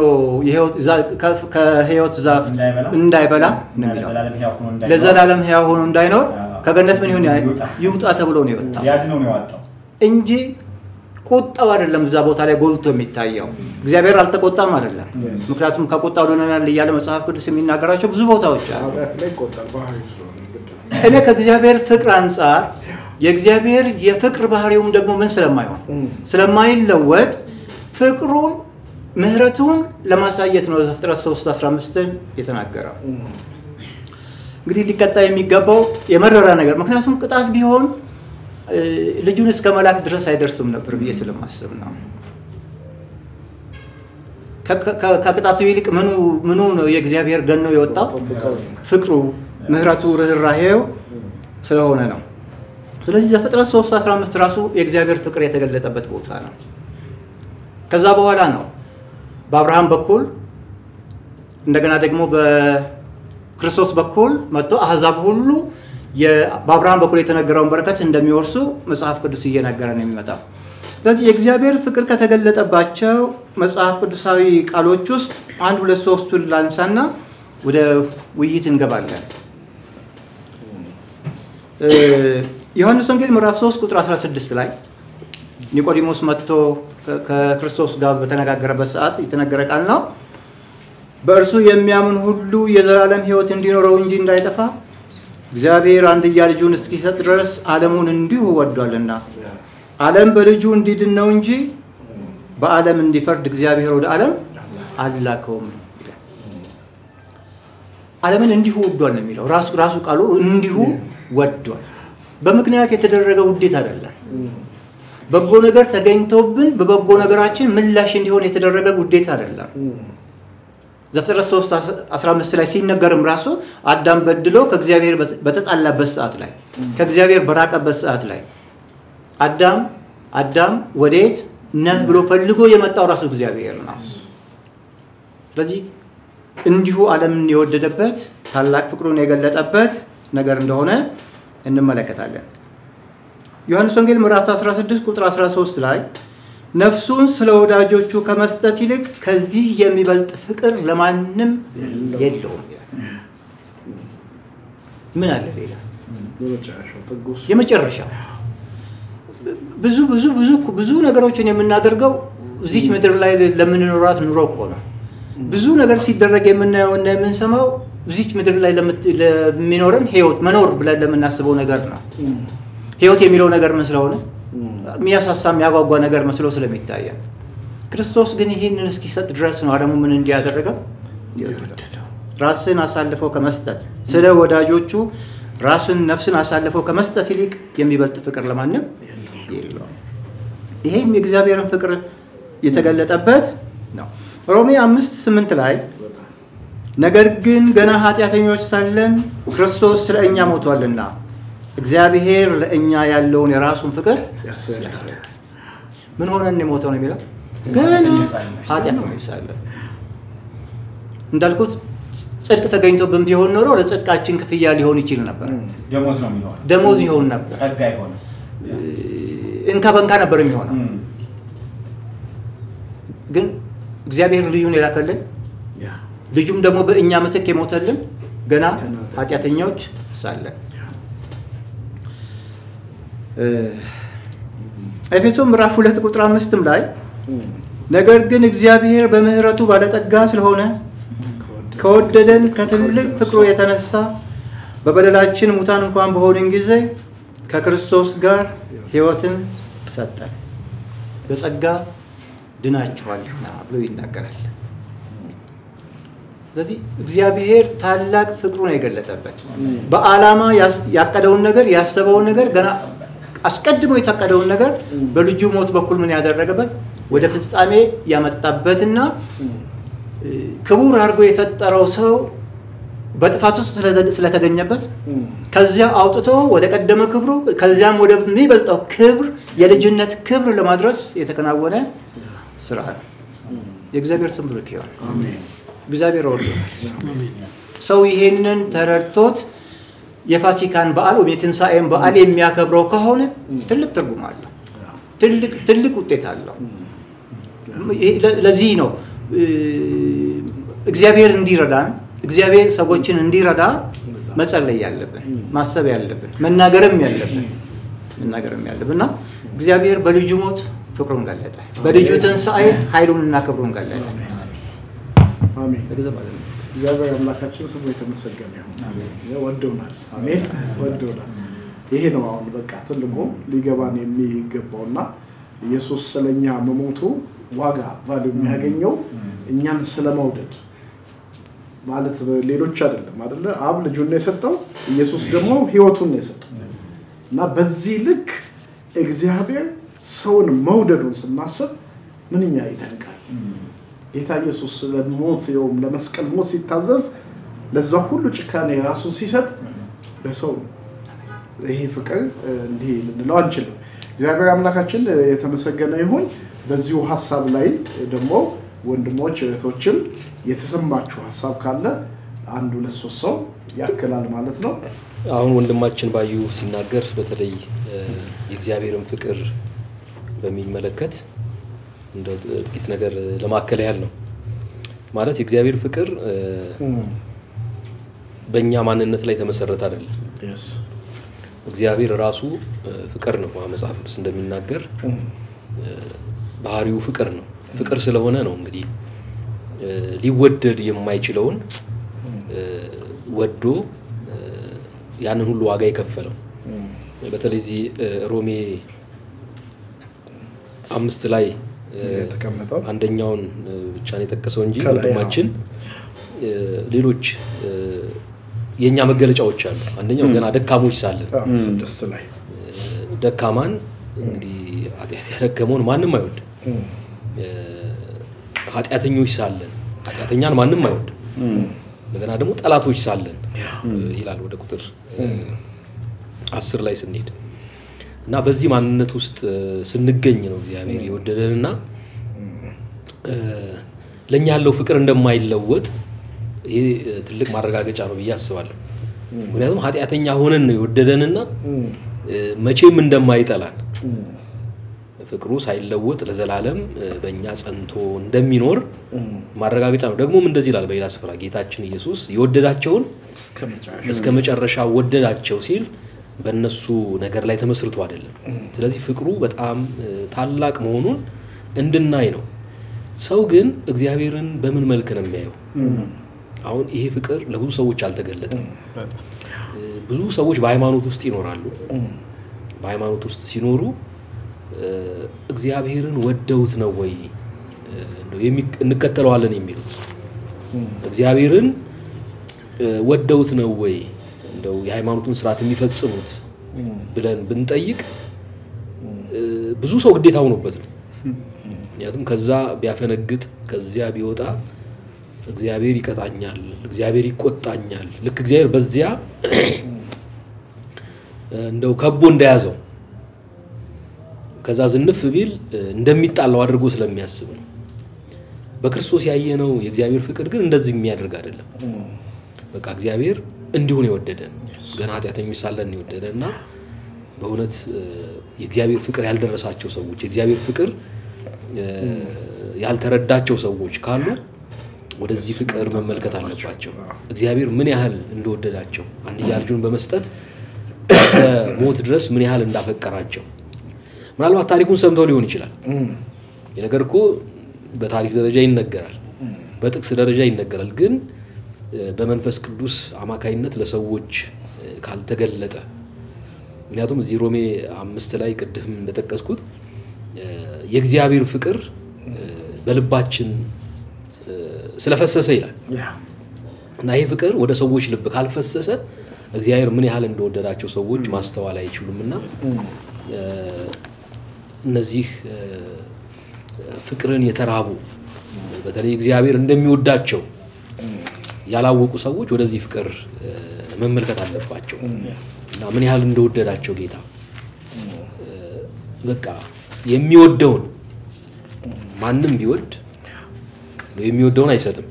ከህይወት ዛፍ እንዳይበላ ነው የሚለው ለዘላለም ሕያው ሆኖ እንዳይኖር ለዘላለም ሕያው ሆኖ እንዳይኖር ከገነት ምን ይሁን ይውጣ ተብሎ ነው የወጣው ሊያድነው ነው የዋጣው። እንጂ ቁጣው አይደለም እዛ ቦታ ላይ ጎልቶ የሚታየው። እግዚአብሔር አልተቆጣም አይደለም። ምክንያቱም ከቁጣ ወደናል እያለ መጽሐፍ ቅዱስ የሚናገራቸው ብዙ ቦታዎች አሉ። ኃጢአት ላይ ይቆጣል ባህሪ ስለሆነ ግድ ነው። እኔ ከእግዚአብሔር ፍቅር አንጻር የእግዚአብሔር የፍቅር ባህሪውም ደግሞ ምን ስለማይሆን ስለማይለወጥ ፍቅሩን ምሕረቱን ለማሳየት ነው ዘፍጥረት 3 15ን የተናገረው። እንግዲህ ሊቀጣ የሚገባው የመረራ ነገር ምክንያቱም ቅጣት ቢሆን እ፣ ልጁን እስከ መላክ ድረስ አይደርስም ነበር ብዬ ስለማስብ ነው። ከ- ከ- ከቅጣቱ ይልቅ ምኑ ምኑ ነው የእግዚአብሔር ገኖ የወጣው ፍቅሩ፣ ምሕረቱ፣ ርኅራሄው ስለሆነ ነው። ስለዚህ ዘፍጥረት 3 15 ራሱ የእግዚአብሔር ፍቅር የተገለጠበት ቦታ ነው። ከዛ በኋላ ነው በአብርሃም በኩል እንደገና ደግሞ በክርስቶስ በኩል መጥቶ አህዛብ ሁሉ የ- በአብርሃም በኩል የተነገረውን በረከት እንደሚወርሱ መጽሐፍ ቅዱስ እየነገረ ነው የሚመጣው። ስለዚህ የእግዚአብሔር ፍቅር ከተገለጠባቸው መጽሐፍ ቅዱሳዊ ቃሎች ውስጥ አንድ ሁለት ሶስቱን ላንሳና ወደ ውይይት እንገባለን። እ፣ ዮሐንስ ወንጌል ምዕራፍ 3 ቁጥር 16 ላይ ኒቆዲሞስ መጥቶ ከ- ከክርስቶስ ጋር በተነጋገረበት ሰዓት የተነገረ ቃል ነው። በእርሱ የሚያምን ሁሉ የዘላለም ሕይወት እንዲኖረው እንጂ እንዳይጠፋ እግዚአብሔር አንድያ ልጁን እስኪሰጥ ድረስ ዓለሙን እንዲሁ ወዷልና ዓለም በልጁ እንዲድን ነው እንጂ በዓለም እንዲፈርድ እግዚአብሔር ወደ ዓለም አላከውም ይላል። ዓለምን እንዲሁ ወዷል ነው የሚለው ራሱ ራሱ ቃሉ እንዲሁ ወዷል። በምክንያት የተደረገ ውዴት አይደለም። በጎ ነገር ተገኝቶብን በበጎ ነገራችን ምላሽ እንዲሆን የተደረገ ውዴት አይደለም። ዘፍጥረት 3 15 ላይ ሲነገርም ራሱ አዳም በድሎ ከእግዚአብሔር በተጣላበት ሰዓት ላይ ከእግዚአብሔር በራቀበት ሰዓት ላይ አዳም አዳም ወዴት ነህ ብሎ ፈልጎ የመጣው ራሱ እግዚአብሔር ነው። ስለዚህ እንዲሁ ዓለምን የወደደበት ታላቅ ፍቅሩን የገለጠበት ነገር እንደሆነ እንመለከታለን። ዮሐንስ ወንጌል ምዕራፍ 16 ቁጥር 13 ላይ ነፍሱን ስለ ወዳጆቹ ከመስጠት ይልቅ ከዚህ የሚበልጥ ፍቅር ለማንም የለውም ይላል። ምን አለ ሌላ? የመጨረሻው ጥጉስ የመጨረሻው ብዙ ብዙ ብዙ ብዙ ነገሮችን የምናደርገው እዚች ምድር ላይ ለምንኖራት ኑሮ እኮ ነው። ብዙ ነገር ሲደረግ የምናየው እና የምንሰማው እዚች ምድር ላይ ለምት- ለሚኖረን ህይወት መኖር ብለን ለምናስበው ነገር ነው። ህይወት የሚለው ነገር ምን ስለሆነ የሚያሳሳ የሚያጓጓ ነገር መስሎ ስለሚታያል። ክርስቶስ ግን ይህንን እስኪሰጥ ድረስ ነው ዓለሙ ምን እንዲያደረገው ራስን አሳልፈው ከመስጠት ስለ ወዳጆቹ ራስን ነፍስን አሳልፈው ከመስጠት ይልቅ የሚበልጥ ፍቅር ለማንም የለውም። ይሄም የእግዚአብሔርን ፍቅር የተገለጠበት ነው። ሮሜ አምስት ስምንት ላይ ነገር ግን ገና ኃጢአተኞች ሳለን ክርስቶስ ስለ እኛ ሞቷልና እግዚአብሔር ለእኛ ያለውን የራሱን ፍቅር ምን ሆነን የሞተው ነው የሚለው ገና ኃጢአተኞች ሳለን እንዳልኩት ጽድቅ ተገኝቶብን ቢሆን ኖሮ ለጽድቃችን ክፍያ ሊሆን ይችል ነበር። ደሞዝ ነው የሚሆነው። ደሞዝ ይሆን ነበር። ጸጋ ይሆነ እንካ በንካ ነበር የሚሆነው። ግን እግዚአብሔር ልጁን የላከልን ልጁም ደግሞ በእኛ ምትክ የሞተልን ገና ኃጢአተኞች ሳለን ኤፌሶን ምዕራፍ ሁለት ቁጥር አምስትም ላይ ነገር ግን እግዚአብሔር በምሕረቱ ባለጠጋ ስለሆነ ከወደደን ከትልቅ ፍቅሩ የተነሳ በበደላችን ሙታን እንኳን በሆንን ጊዜ ከክርስቶስ ጋር ሕይወትን ሰጠን። በጸጋ ድናችኋልና ብሎ ይናገራል። ስለዚህ እግዚአብሔር ታላቅ ፍቅሩን የገለጠበት በዓላማ ያቀደውን ነገር ያሰበውን ነገር ገና አስቀድሞ የታቀደውን ነገር በልጁ ሞት በኩል ምን ያደረገበት ወደ ፍጻሜ ያመጣበትና ክቡር አድርጎ የፈጠረው ሰው በጥፋት ውስጥ ስለተገኘበት ከዚያ አውጥቶ ወደ ቀደመ ክብሩ ከዚያም ወደሚበልጠው ክብር የልጅነት ክብር ለማድረስ የተከናወነ ስራ ነው። የእግዚአብሔር ስም ብሩክ ይሁን። እግዚአብሔር ወርዶናል። ሰው ይሄንን ተረድቶት የፋሲካን በዓል ወይም የትንሣኤን በዓል የሚያከብረው ከሆነ ትልቅ ትርጉም አለው፣ ትልቅ ውጤት አለው። ለዚህ ነው እግዚአብሔር እንዲረዳን እግዚአብሔር ሰዎችን እንዲረዳ መጸለይ ያለብን ማሰብ ያለብን መናገርም ያለብን መናገርም ያለብን እና እግዚአብሔር በልጁ ሞት ፍቅሩን ገለጠ፣ በልጁ ትንሣኤ ኃይሉንና ክብሩን ገለጠ። አሜን። እግዚአብሔር አምላካችን ስሙ የተመሰገነ ይሁን። ወደውናል። አሜን። ወደውናል። ይሄ ነው አሁን በቃ ትልቁ ሊገባን የሚገባውና ኢየሱስ ስለኛ መሞቱ ዋጋ ቫሉ የሚያገኘው እኛን ስለመውደድ ማለት ሌሎች አይደለም አይደለ? አብ ልጁን ነው የሰጠው፣ ኢየሱስ ደግሞ ህይወቱን ነው የሰጠው እና በዚህ ልክ እግዚአብሔር ሰውን መውደዱን ስናስብ ምንኛ ይደንቃል። ጌታ ኢየሱስ ለሞት ይኸውም ለመስቀል ሞት ሲታዘዝ ለዛ ሁሉ ጭካኔ ራሱን ሲሰጥ ለሰው ነው። ይሄ ፍቅር እንዲህ ልንለው አንችልም። እግዚአብሔር አምላካችን የተመሰገነ ይሁን። በዚሁ ሀሳብ ላይ ደግሞ ወንድሞች እህቶችም የተሰማችሁ ሀሳብ ካለ አንድ ሁለት ሶስት ሰው ያክላል ማለት ነው። አሁን ወንድማችን ባዩ ሲናገር በተለይ የእግዚአብሔርን ፍቅር በሚመለከት እንደው ጥቂት ነገር ለማከል ያህል ነው። ማለት የእግዚአብሔር ፍቅር በእኛ ማንነት ላይ የተመሰረተ አይደለም። እግዚአብሔር ራሱ ፍቅር ነው። መጽሐፍ ቅዱስ እንደሚናገር ባህሪው ፍቅር ነው። ፍቅር ስለሆነ ነው እንግዲህ እ፣ ሊወደድ የማይችለውን እ፣ ወዶ እ፣ ያንን ሁሉ ዋጋ የከፈለው በተለይ እዚህ እ፣ ሮሜ አምስት ላይ እ፣ የተቀመጠው አንደኛውን እ፣ ብቻ ነው የጠቀሰው እንጂ ከላይ ወንድማችን እ፣ ሌሎች እ፣ የእኛ መገለጫዎች አሉ። አንደኛው ገና ደካሞች ሳለን አዎ፣ ስድስት ላይ ደካማን እንግዲህ ኃጢአት ያደከመውን ማንም አይወድም። እም፣ እ፣ ኃጢአተኞች ሳለን ኃጢአተኛን ማንም አይወድም። እንደገና ደግሞ ጠላቶች ሳለን እ፣ ይላል ወደ ቁጥር እ፣ አስር ላይ ስንሄድ እና በዚህ ማንነት ውስጥ እ፣ ስንገኝ ነው እግዚአብሔር የወደደንና እ፣ ለእኛ ያለው ፍቅር እንደማይለወጥ ይሄ እ፣ ትልቅ ማረጋገጫ ነው ብዬ አስባለሁ። ምክንያቱም ኃጢአተኛ ሆነን ነው የወደደንና እም፣ እ፣ መቼም እንደማይጠላን ፍቅሩ ሳይለወጥ ለዘላለም እ፣ በእኛ ጸንቶ እንደሚኖር ማረጋገጫ ነው። ደግሞም እንደዚህ ይላል በሌላ ስፍራ ጌታችን ኢየሱስ የወደዳቸውን እስከ መጨረሻ እስከ መጨረሻ ወደዳቸው ሲል በእነሱ ነገር ላይ ተመስርቶ አይደለም። ስለዚህ ፍቅሩ በጣም እ፣ ታላቅ መሆኑን እንድናይ ነው። ሰው ግን እግዚአብሔርን በምን መልክ ነው የሚያየው? አሁን ይሄ ፍቅር ለብዙ ሰዎች አልተገለጠም። እ፣ ብዙ ሰዎች በሃይማኖት ውስጥ ይኖራሉ። በሃይማኖት ውስጥ ሲኖሩ እ፣ እግዚአብሔርን ወደውት ነው ወይ እ፣ እንደው የሚ- እንከተለዋለን የሚሉት እግዚአብሔርን እ፣ ወደውት ነው ወይ እንደው የሃይማኖቱን ስርዓት የሚፈጽሙት ብለን ብንጠይቅ እ፣ ብዙ ሰው ግዴታ ሆኖበት ነው። ምክንያቱም ከዛ ቢያፈነግጥ ከዚያ ቢወጣ እግዚአብሔር ይቀጣኛል፣ እግዚአብሔር ይቆጣኛል። ልክ እግዚአብሔር በዚያ እንደው ከቦ እንደያዘው ከዛ ዝንፍ ቢል እ፣ እንደሚጣላው አድርጎ ስለሚያስብ ነው። በክርስቶስ ያየነው የእግዚአብሔር ፍቅር ግን እንደዚህ የሚያደርግ አይደለም። በቃ እግዚአብሔር እንዲሁ ነው የወደደን፣ ገና ኃጢአተኞች ሳለን ነው የወደደን እና በእውነት እ፣ የእግዚአብሔር ፍቅር ያልደረሳቸው ሰዎች የእግዚአብሔር ፍቅር እ፣ ያልተረዳቸው ሰዎች ካሉ ወደዚህ ፍቅር መመልከት አለባቸው። እግዚአብሔር ምን ያህል እንደወደዳቸው አንድያ ልጁን በመስጠት በሞት ድረስ ምን ያህል እንዳፈቀራቸው ምናልባት ታሪኩን ሰምተው ሊሆን ይችላል። ይህ ነገር እኮ በታሪክ ደረጃ ይነገራል፣ በጥቅስ ደረጃ ይነገራል። ግን እ፣ በመንፈስ ቅዱስ አማካይነት ለሰዎች እ፣ ካልተገለጠ ምክንያቱም እዚህ ሮሜ አምስት ላይ ቅድም እንደጠቀስኩት እ፣ የእግዚአብሔር ፍቅር እ፣ በልባችን እ፣ ስለፈሰሰ ይላል ያ እና ይህ ፍቅር ወደ ሰዎች ልብ ካልፈሰሰ እግዚአብሔር ምን ያህል እንደወደዳቸው ሰዎች ማስተዋል አይችሉም እና እ፣ እነዚህ እ፣ ፍቅርን የተራቡ በተለይ እግዚአብሔር እንደሚወዳቸው ያላወቁ ሰዎች ወደዚህ ፍቅር እ፣ መመልከት አለባቸው እና ምን ያህል እንደወደዳቸው ጌታ እ፣ በቃ የሚወደውን ማንም ቢወድ የሚወደውን አይሰጥም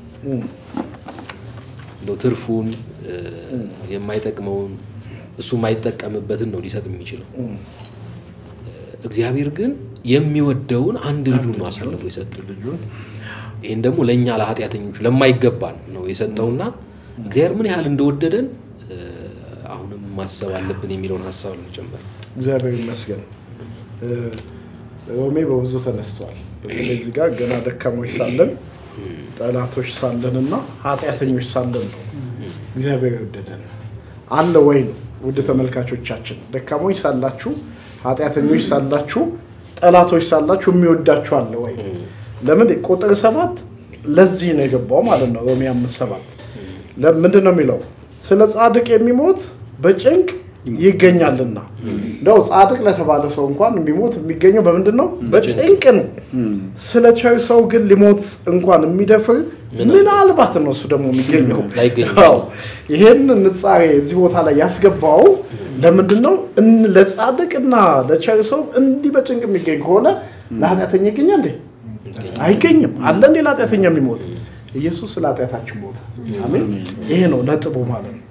እንደው ትርፉን እ፣ የማይጠቅመውን እሱ የማይጠቀምበትን ነው ሊሰጥ የሚችለው። እ፣ እግዚአብሔር ግን የሚወደውን አንድ ልጁን ነው አሳልፎ የሰጠው። ልጁን ይህን ደግሞ ለእኛ ለኃጢአተኞቹ ለማይገባን ነው የሰጠውና እግዚአብሔር ምን ያህል እንደወደደን እ፣ አሁንም ማሰብ አለብን የሚለውን ሀሳብ ለመጨመር እግዚአብሔር ይመስገን። እ፣ ሮሜ በብዙ ተነስቷል። በተለይ እዚህ ጋር ገና ደካሞች ሳለን ጠላቶች ሳለን እና ኃጢአተኞች ሳለን ነው እግዚአብሔር የወደደን አለ ወይ ነው። ውድ ተመልካቾቻችን ደካሞች ሳላችሁ፣ ኃጢአተኞች ሳላችሁ፣ ጠላቶች ሳላችሁ የሚወዳችሁ አለ ወይ? ለምን ቁጥር ሰባት ለዚህ ነው የገባው ማለት ነው። ሮሜ አምስት ሰባት ምንድን ነው የሚለው? ስለ ጻድቅ የሚሞት በጭንቅ ይገኛልና። እንደው ጻድቅ ለተባለ ሰው እንኳን የሚሞት የሚገኘው በምንድን ነው? በጭንቅ ነው። ስለ ቸር ሰው ግን ሊሞት እንኳን የሚደፍር ምናልባት ነው እሱ ደግሞ የሚገኘው። ላይገኝ አዎ፣ ይሄን ንጻሬ እዚህ ቦታ ላይ ያስገባው ለምንድን ነው? እን- ለጻድቅና ለቸር ሰው እንዲህ በጭንቅ የሚገኝ ከሆነ ለኃጢአተኛ ይገኛል እንዴ? አይገኝም። አለ እንዴ ለኃጢአተኛ የሚሞት? ኢየሱስ ስለ ኃጢአታችን ሞተ። አሜን። ይሄ ነው ነጥቡ ማለት ነው።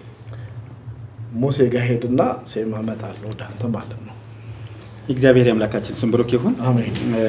ሙሴ ጋር ሄድና ሴም አመጣለሁ ወደ አንተ ማለት ነው። እግዚአብሔር የአምላካችን ስም ብሩክ ይሁን። አሜን። እ፣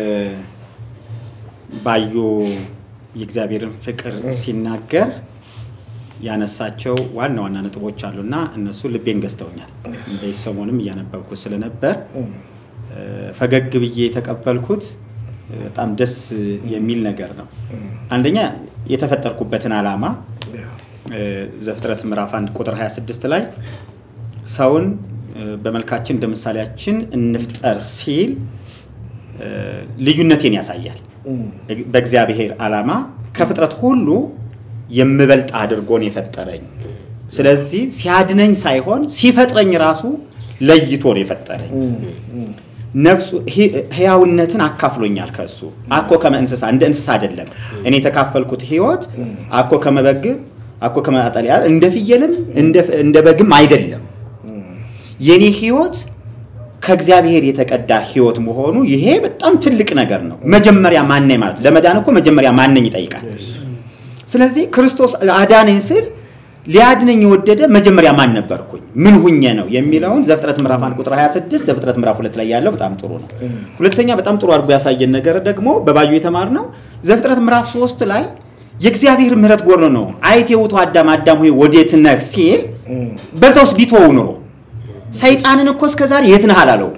ባዩ የእግዚአብሔርን ፍቅር ሲናገር ያነሳቸው ዋና ዋና ነጥቦች አሉና እነሱ ልቤን ገዝተውኛል። በዚህ ሰሞንም እያነበብኩት ስለነበር እ፣ ፈገግ ብዬ የተቀበልኩት በጣም ደስ የሚል ነገር ነው። አንደኛ የተፈጠርኩበትን ዓላማ እ፣ ዘፍጥረት ምዕራፍ 1 ቁጥር 26 ላይ ሰውን እ፣ በመልካችን እንደ ምሳሌያችን እንፍጠር ሲል እ፣ ልዩነቴን ያሳያል። በእግዚአብሔር ዓላማ ከፍጥረት ሁሉ የምበልጥ አድርጎን የፈጠረኝ። ስለዚህ ሲያድነኝ ሳይሆን ሲፈጥረኝ ራሱ ለይቶ ነው የፈጠረኝ። ነፍሱ ሂ- ህያውነትን አካፍሎኛል ከእሱ አኮ ከመ እንስሳ እንደ እንስሳ አይደለም። እኔ የተካፈልኩት ህይወት አኮ ከመበግ አኮ ከመጣሊያ እንደ ፍየልም እንደ- እንደ በግም አይደለም። የኔ ህይወት ከእግዚአብሔር የተቀዳ ህይወት መሆኑ ይሄ በጣም ትልቅ ነገር ነው። መጀመሪያ ማነኝ ማለት ለመዳን እኮ መጀመሪያ ማነኝ ይጠይቃል። ስለዚህ ክርስቶስ አዳነኝ ስል ሊያድነኝ የወደደ መጀመሪያ ማን ነበርኩኝ ምን ሁኜ ነው የሚለውን ዘፍጥረት ምዕራፍ 1 ቁጥር 26 ዘፍጥረት ምዕራፍ 2 ላይ ያለው በጣም ጥሩ ነው። ሁለተኛ በጣም ጥሩ አድርጎ ያሳየን ነገር ደግሞ በባዩ የተማርነው ዘፍጥረት ምዕራፍ 3 ላይ የእግዚአብሔር ምሕረት ጎርኖ ነው አይት የውቱ አዳም አዳም ሆይ ወዴት ነህ ሲል በዛ ውስጥ ቢተወው ኑሮ ሰይጣንን እኮ እስከዛሬ የት ነህ አላለው።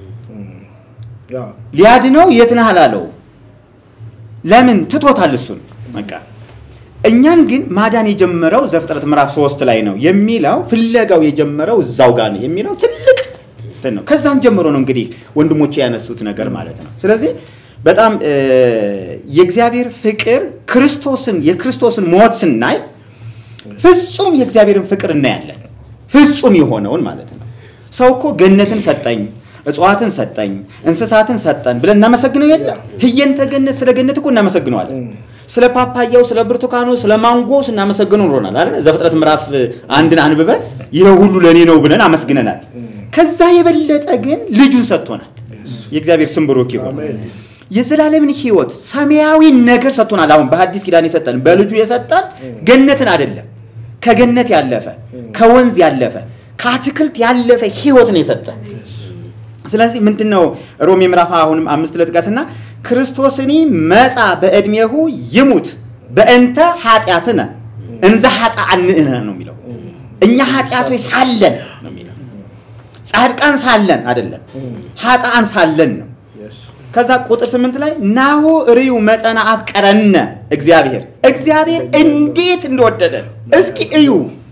ሊያድነው የት ነህ አላለው። ለምን ትቶታል እሱን በቃ እኛን ግን ማዳን የጀመረው ዘፍጥረት ምዕራፍ ሶስት ላይ ነው የሚለው ፍለጋው የጀመረው እዛው ጋር ነው የሚለው ትልቅ እንትን ነው። ከዛም ጀምሮ ነው እንግዲህ ወንድሞቼ ያነሱት ነገር ማለት ነው። ስለዚህ በጣም እ፣ የእግዚአብሔር ፍቅር ክርስቶስን የክርስቶስን ሞት ስናይ ፍጹም የእግዚአብሔርን ፍቅር እናያለን። ፍጹም የሆነውን ማለት ነው። ሰው እኮ ገነትን ሰጠኝ፣ እጽዋትን ሰጠኝ፣ እንስሳትን ሰጠን ብለን እናመሰግነው የለ ህየንተ ገነት ስለ ገነት እኮ እናመሰግነዋለን። ስለ ፓፓያው፣ ስለ ብርቱካኑ፣ ስለ ማንጎ ስናመሰግነው ኖሮናል አይደል? ዘፍጥረት ምዕራፍ አንድን አንብበን ይሄ ሁሉ ለእኔ ነው ብለን አመስግነናል። ከዛ የበለጠ ግን ልጁን ሰጥቶናል። የእግዚአብሔር ስም ብሩክ ይሁን። የዘላለምን ህይወት ሰማያዊ ነገር ሰጥቶናል። አሁን በሐዲስ ኪዳን የሰጠን በልጁ የሰጠን ገነትን አይደለም፣ ከገነት ያለፈ ከወንዝ ያለፈ ከአትክልት ያለፈ ህይወት ነው የሰጠን። ስለዚህ ምንድን ነው ሮሜ ምዕራፍ አሁንም አምስት ለጥቀስና ክርስቶስኒ መጻ በዕድሜሁ ይሙት በእንተ ኃጢአትነ እንዘ ኃጥአንእነ ነው የሚለው። እኛ ኃጢአቶች ሳለን ነው የሚለው። ጻድቃን ሳለን አይደለም፣ ኃጥአን ሳለን ነው። ከዛ ቁጥር ስምንት ላይ ናሁ ርዩ መጠነ አፍቀረነ እግዚአብሔር እግዚአብሔር እንዴት እንደወደደን እስኪ እዩ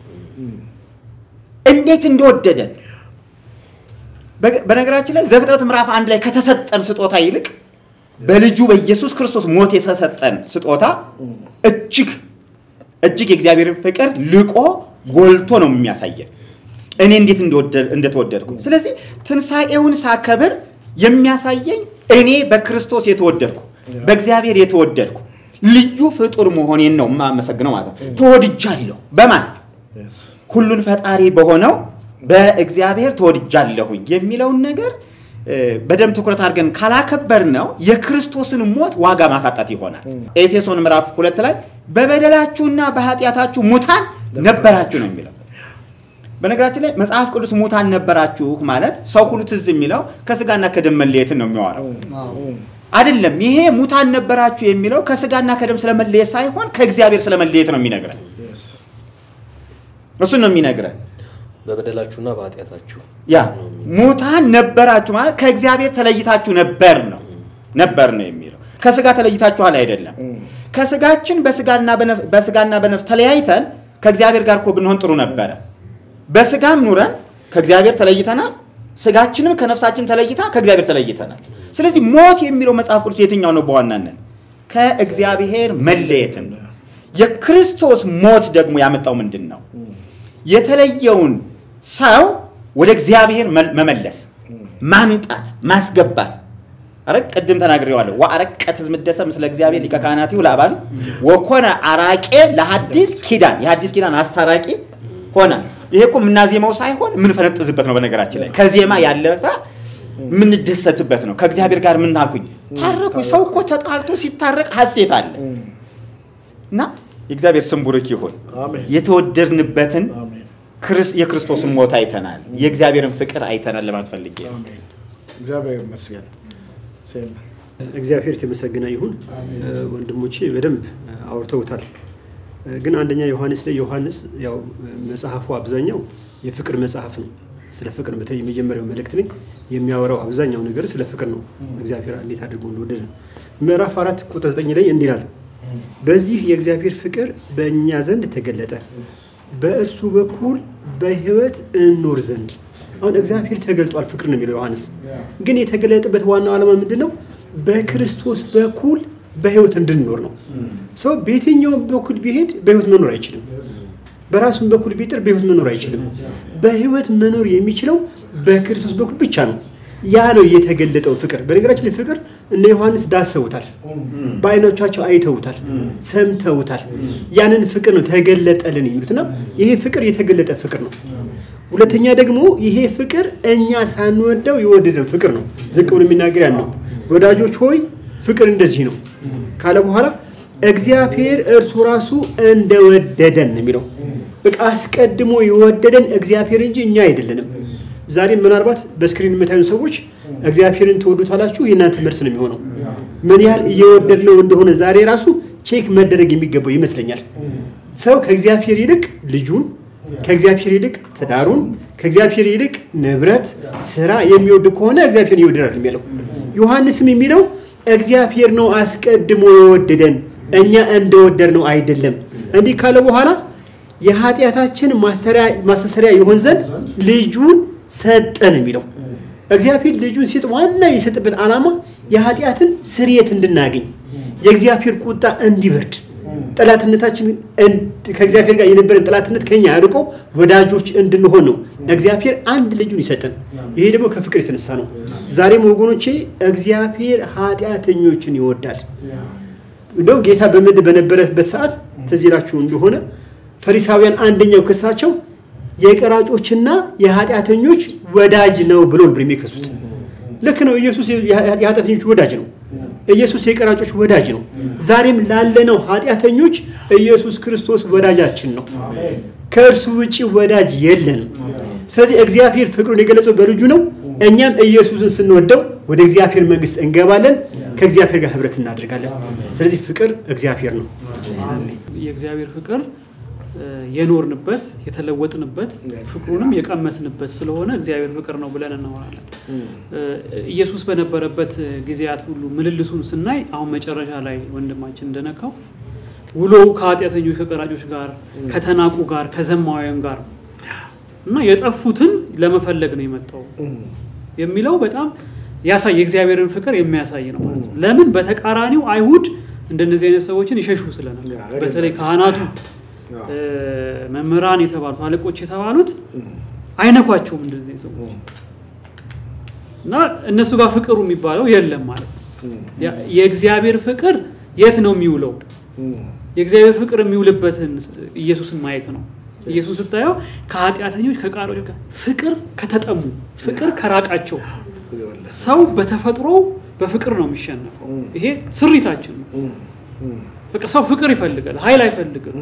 እንዴት እንደወደደን በ- በነገራችን ላይ ዘፍጥረት ምዕራፍ አንድ ላይ ከተሰጠን ስጦታ ይልቅ በልጁ በኢየሱስ ክርስቶስ ሞት የተሰጠን ስጦታ እጅግ እጅግ የእግዚአብሔርን ፍቅር ልቆ ጎልቶ ነው የሚያሳየን እኔ እንዴት እንደወደ- እንደተወደድኩኝ። ስለዚህ ትንሣኤውን ሳከብር የሚያሳየኝ እኔ በክርስቶስ የተወደድኩ በእግዚአብሔር የተወደድኩ ልዩ ፍጡር መሆኔን ነው የማመሰግነው ማለት ነው። ተወድጃለሁ በማን ሁሉን ፈጣሪ በሆነው በእግዚአብሔር ተወድጃለሁኝ የሚለውን ነገር እ፣ በደንብ ትኩረት አድርገን ካላከበር ነው የክርስቶስን ሞት ዋጋ ማሳጣት ይሆናል። ኤፌሶን ምዕራፍ ሁለት ላይ በበደላችሁና በኃጢአታችሁ ሙታን ነበራችሁ ነው የሚለው። በነገራችን ላይ መጽሐፍ ቅዱስ ሙታን ነበራችሁ ማለት ሰው ሁሉ ትዝ የሚለው ከስጋና ከደም መለየትን ነው የሚያወራው አይደለም። ይሄ ሙታን ነበራችሁ የሚለው ከስጋና ከደም ስለመለየት ሳይሆን ከእግዚአብሔር ስለመለየት ነው የሚነግረን። እሱን ነው የሚነግረን። በበደላችሁና በኃጢአታችሁ ያ ሙታን ነበራችሁ ማለት ከእግዚአብሔር ተለይታችሁ ነበር ነው ነበር ነው የሚለው ከስጋ ተለይታችኋል አይደለም። ከስጋችን በስጋና በነፍ- በስጋና በነፍስ ተለያይተን ከእግዚአብሔር ጋር እኮ ብንሆን ጥሩ ነበረ። በስጋም ኑረን ከእግዚአብሔር ተለይተናል። ስጋችንም ከነፍሳችን ተለይታ ከእግዚአብሔር ተለይተናል። ስለዚህ ሞት የሚለው መጽሐፍ ቅዱስ የትኛው ነው? በዋናነት ከእግዚአብሔር መለየትን ነው። የክርስቶስ ሞት ደግሞ ያመጣው ምንድን ነው? የተለየውን ሰው ወደ እግዚአብሔር መል- መመለስ፣ ማምጣት፣ ማስገባት አረ ቅድም ተናግሬዋለሁ። ወአረቀት ዝምደሰ ምስለ እግዚአብሔር ሊቀ ካህናቲሁ ለአባል ወኮነ አራቄ ለሐዲስ ኪዳን የሐዲስ ኪዳን አስታራቂ ሆነ። ይሄ እኮ የምናዜመው ሳይሆን የምንፈነጥዝበት ነው። በነገራችን ላይ ከዜማ ያለፈ የምንደሰትበት ነው። ከእግዚአብሔር ጋር ምን አልኩኝ ታረኩ። ሰው እኮ ተጣልቶ ሲታረቅ ሐሴት አለ እና የእግዚአብሔር ስም ቡሩክ ይሁን። አሜን። የተወደድንበትን አሜን። ክርስ- የክርስቶስን ሞት አይተናል። የእግዚአብሔርን ፍቅር አይተናል ለማለት ፈልጌ ነው። አሜን። እግዚአብሔር ይመስገን። ሴም እግዚአብሔር የተመሰገነ ይሁን። እ፣ ወንድሞቼ በደንብ እ፣ አውርተውታል። እ፣ ግን አንደኛ ዮሐንስ ላይ ዮሐንስ ያው እ፣ መጽሐፉ አብዛኛው የፍቅር መጽሐፍ ነው። ስለ ፍቅር በተለይ የመጀመሪያው መልእክት ላይ የሚያወራው አብዛኛው ነገር ስለ ፍቅር ነው። እግዚአብሔር እንዴት አድርጎ እንደወደደ ነው። ምዕራፍ አራት ቁጥር ዘጠኝ ላይ እንዲህ ይላል፣ በዚህ የእግዚአብሔር ፍቅር በእኛ ዘንድ ተገለጠ፣ በእርሱ በኩል በሕይወት እንኖር ዘንድ። አሁን እግዚአብሔር ተገልጧል፣ ፍቅር ነው የሚለው ዮሐንስ። ግን የተገለጠበት ዋናው ዓላማ ምንድን ነው? በክርስቶስ በኩል በሕይወት እንድንኖር ነው። ሰው በየትኛውም በኩል ቢሄድ በሕይወት መኖር አይችልም። በራሱም በኩል ቢጥር በሕይወት መኖር አይችልም። በሕይወት መኖር የሚችለው በክርስቶስ በኩል ብቻ ነው። ያ ነው የተገለጠው ፍቅር። በነገራችን ላይ ፍቅር እነ ዮሐንስ ዳሰውታል፣ በአይኖቻቸው አይተውታል፣ ሰምተውታል። ያንን ፍቅር ነው ተገለጠልን የሚሉትና ይሄ ፍቅር የተገለጠ ፍቅር ነው። ሁለተኛ ደግሞ ይሄ ፍቅር እኛ ሳንወደው የወደደን ፍቅር ነው። ዝቅ ብሎ የሚናገር ያን ነው። ወዳጆች ሆይ ፍቅር እንደዚህ ነው ካለ በኋላ እግዚአብሔር እርሱ ራሱ እንደወደደን ነው የሚለው። በቃ አስቀድሞ የወደደን እግዚአብሔር እንጂ እኛ አይደለንም። ዛሬም ምናልባት በስክሪን የምታዩ ሰዎች እግዚአብሔርን ትወዱታላችሁ፣ የእናንተ መልስ ነው የሚሆነው። ምን ያህል እየወደድነው እንደሆነ ዛሬ ራሱ ቼክ መደረግ የሚገባው ይመስለኛል። ሰው ከእግዚአብሔር ይልቅ ልጁን፣ ከእግዚአብሔር ይልቅ ትዳሩን፣ ከእግዚአብሔር ይልቅ ንብረት፣ ስራ የሚወድ ከሆነ እግዚአብሔር ይወደዳል የሚለው ዮሐንስም የሚለው እግዚአብሔር ነው አስቀድሞ የወደደን እኛ እንደወደድ ነው አይደለም። እንዲህ ካለ በኋላ የኃጢአታችን ማስተሰሪያ ይሆን ዘንድ ልጁን ሰጠን የሚለው እግዚአብሔር ልጁን ሲጥ ዋና የሰጠበት ዓላማ የኃጢአትን ስርየት እንድናገኝ የእግዚአብሔር ቁጣ እንዲበርድ ጠላትነታችን ከእግዚአብሔር ጋር የነበረን ጠላትነት ከኛ አርቆ ወዳጆች እንድንሆን ነው እግዚአብሔር አንድ ልጁን ይሰጠን። ይሄ ደግሞ ከፍቅር የተነሳ ነው። ዛሬም ወገኖቼ እግዚአብሔር ኃጢአተኞችን ይወዳል። እንደውም ጌታ በምድር በነበረበት ሰዓት ትዝ ይላችሁ እንደሆነ ፈሪሳውያን አንደኛው ክሳቸው የቀራጮችና የኃጢአተኞች ወዳጅ ነው ብሎ ነበር የሚከሱት። ልክ ነው። ኢየሱስ የኃጢአተኞች ወዳጅ ነው። ኢየሱስ የቀራጮች ወዳጅ ነው። ዛሬም ላለነው ኃጢአተኞች ኢየሱስ ክርስቶስ ወዳጃችን ነው። ከእርሱ ውጭ ወዳጅ የለንም። ስለዚህ እግዚአብሔር ፍቅሩን የገለጸው በልጁ ነው። እኛም ኢየሱስን ስንወደው ወደ እግዚአብሔር መንግስት እንገባለን፣ ከእግዚአብሔር ጋር ህብረት እናደርጋለን። ስለዚህ ፍቅር እግዚአብሔር ነው። የእግዚአብሔር ፍቅር የኖርንበት የተለወጥንበት ፍቅሩንም የቀመስንበት ስለሆነ እግዚአብሔር ፍቅር ነው ብለን እናወራለን። ኢየሱስ በነበረበት ጊዜያት ሁሉ ምልልሱን ስናይ አሁን መጨረሻ ላይ ወንድማችን እንደነካው ውሎው ከኃጢአተኞች ከቀራጮች ጋር ከተናቁ ጋር ከዘማውያን ጋር እና የጠፉትን ለመፈለግ ነው የመጣው የሚለው በጣም ያሳይ የእግዚአብሔርን ፍቅር የሚያሳይ ነው ማለት ነው። ለምን በተቃራኒው አይሁድ እንደነዚህ አይነት ሰዎችን ይሸሹ ስለነበር በተለይ ካህናቱ መምህራን የተባሉት አለቆች የተባሉት አይነኳቸውም እንደዚህ ሰዎች እና እነሱ ጋር ፍቅሩ የሚባለው የለም ማለት ነው። የእግዚአብሔር ፍቅር የት ነው የሚውለው? የእግዚአብሔር ፍቅር የሚውልበትን ኢየሱስን ማየት ነው። ኢየሱስ ስታየው ከኃጢአተኞች ከቃሮች ጋር ፍቅር ከተጠሙ ፍቅር ከራቃቸው ሰው በተፈጥሮ በፍቅር ነው የሚሸነፈው። ይሄ ስሪታችን ነው። በቃ ሰው ፍቅር ይፈልጋል፣ ኃይል አይፈልግም።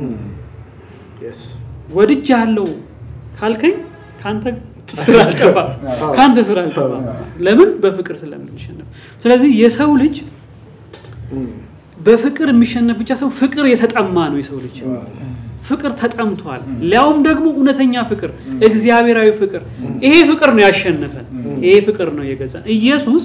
ወድጅ ያለው ካልከኝ ከአንተ ስራ አልጠፋ ከአንተ ስራ አልጠፋ። ለምን? በፍቅር ስለምንሸነፍ። ስለዚህ የሰው ልጅ በፍቅር የሚሸነፍ ብቻ ሰው ፍቅር የተጠማ ነው። የሰው ልጅ ፍቅር ተጠምቷል። ሊያውም ደግሞ እውነተኛ ፍቅር፣ እግዚአብሔራዊ ፍቅር። ይሄ ፍቅር ነው ያሸነፈን። ይሄ ፍቅር ነው የገዛን። ኢየሱስ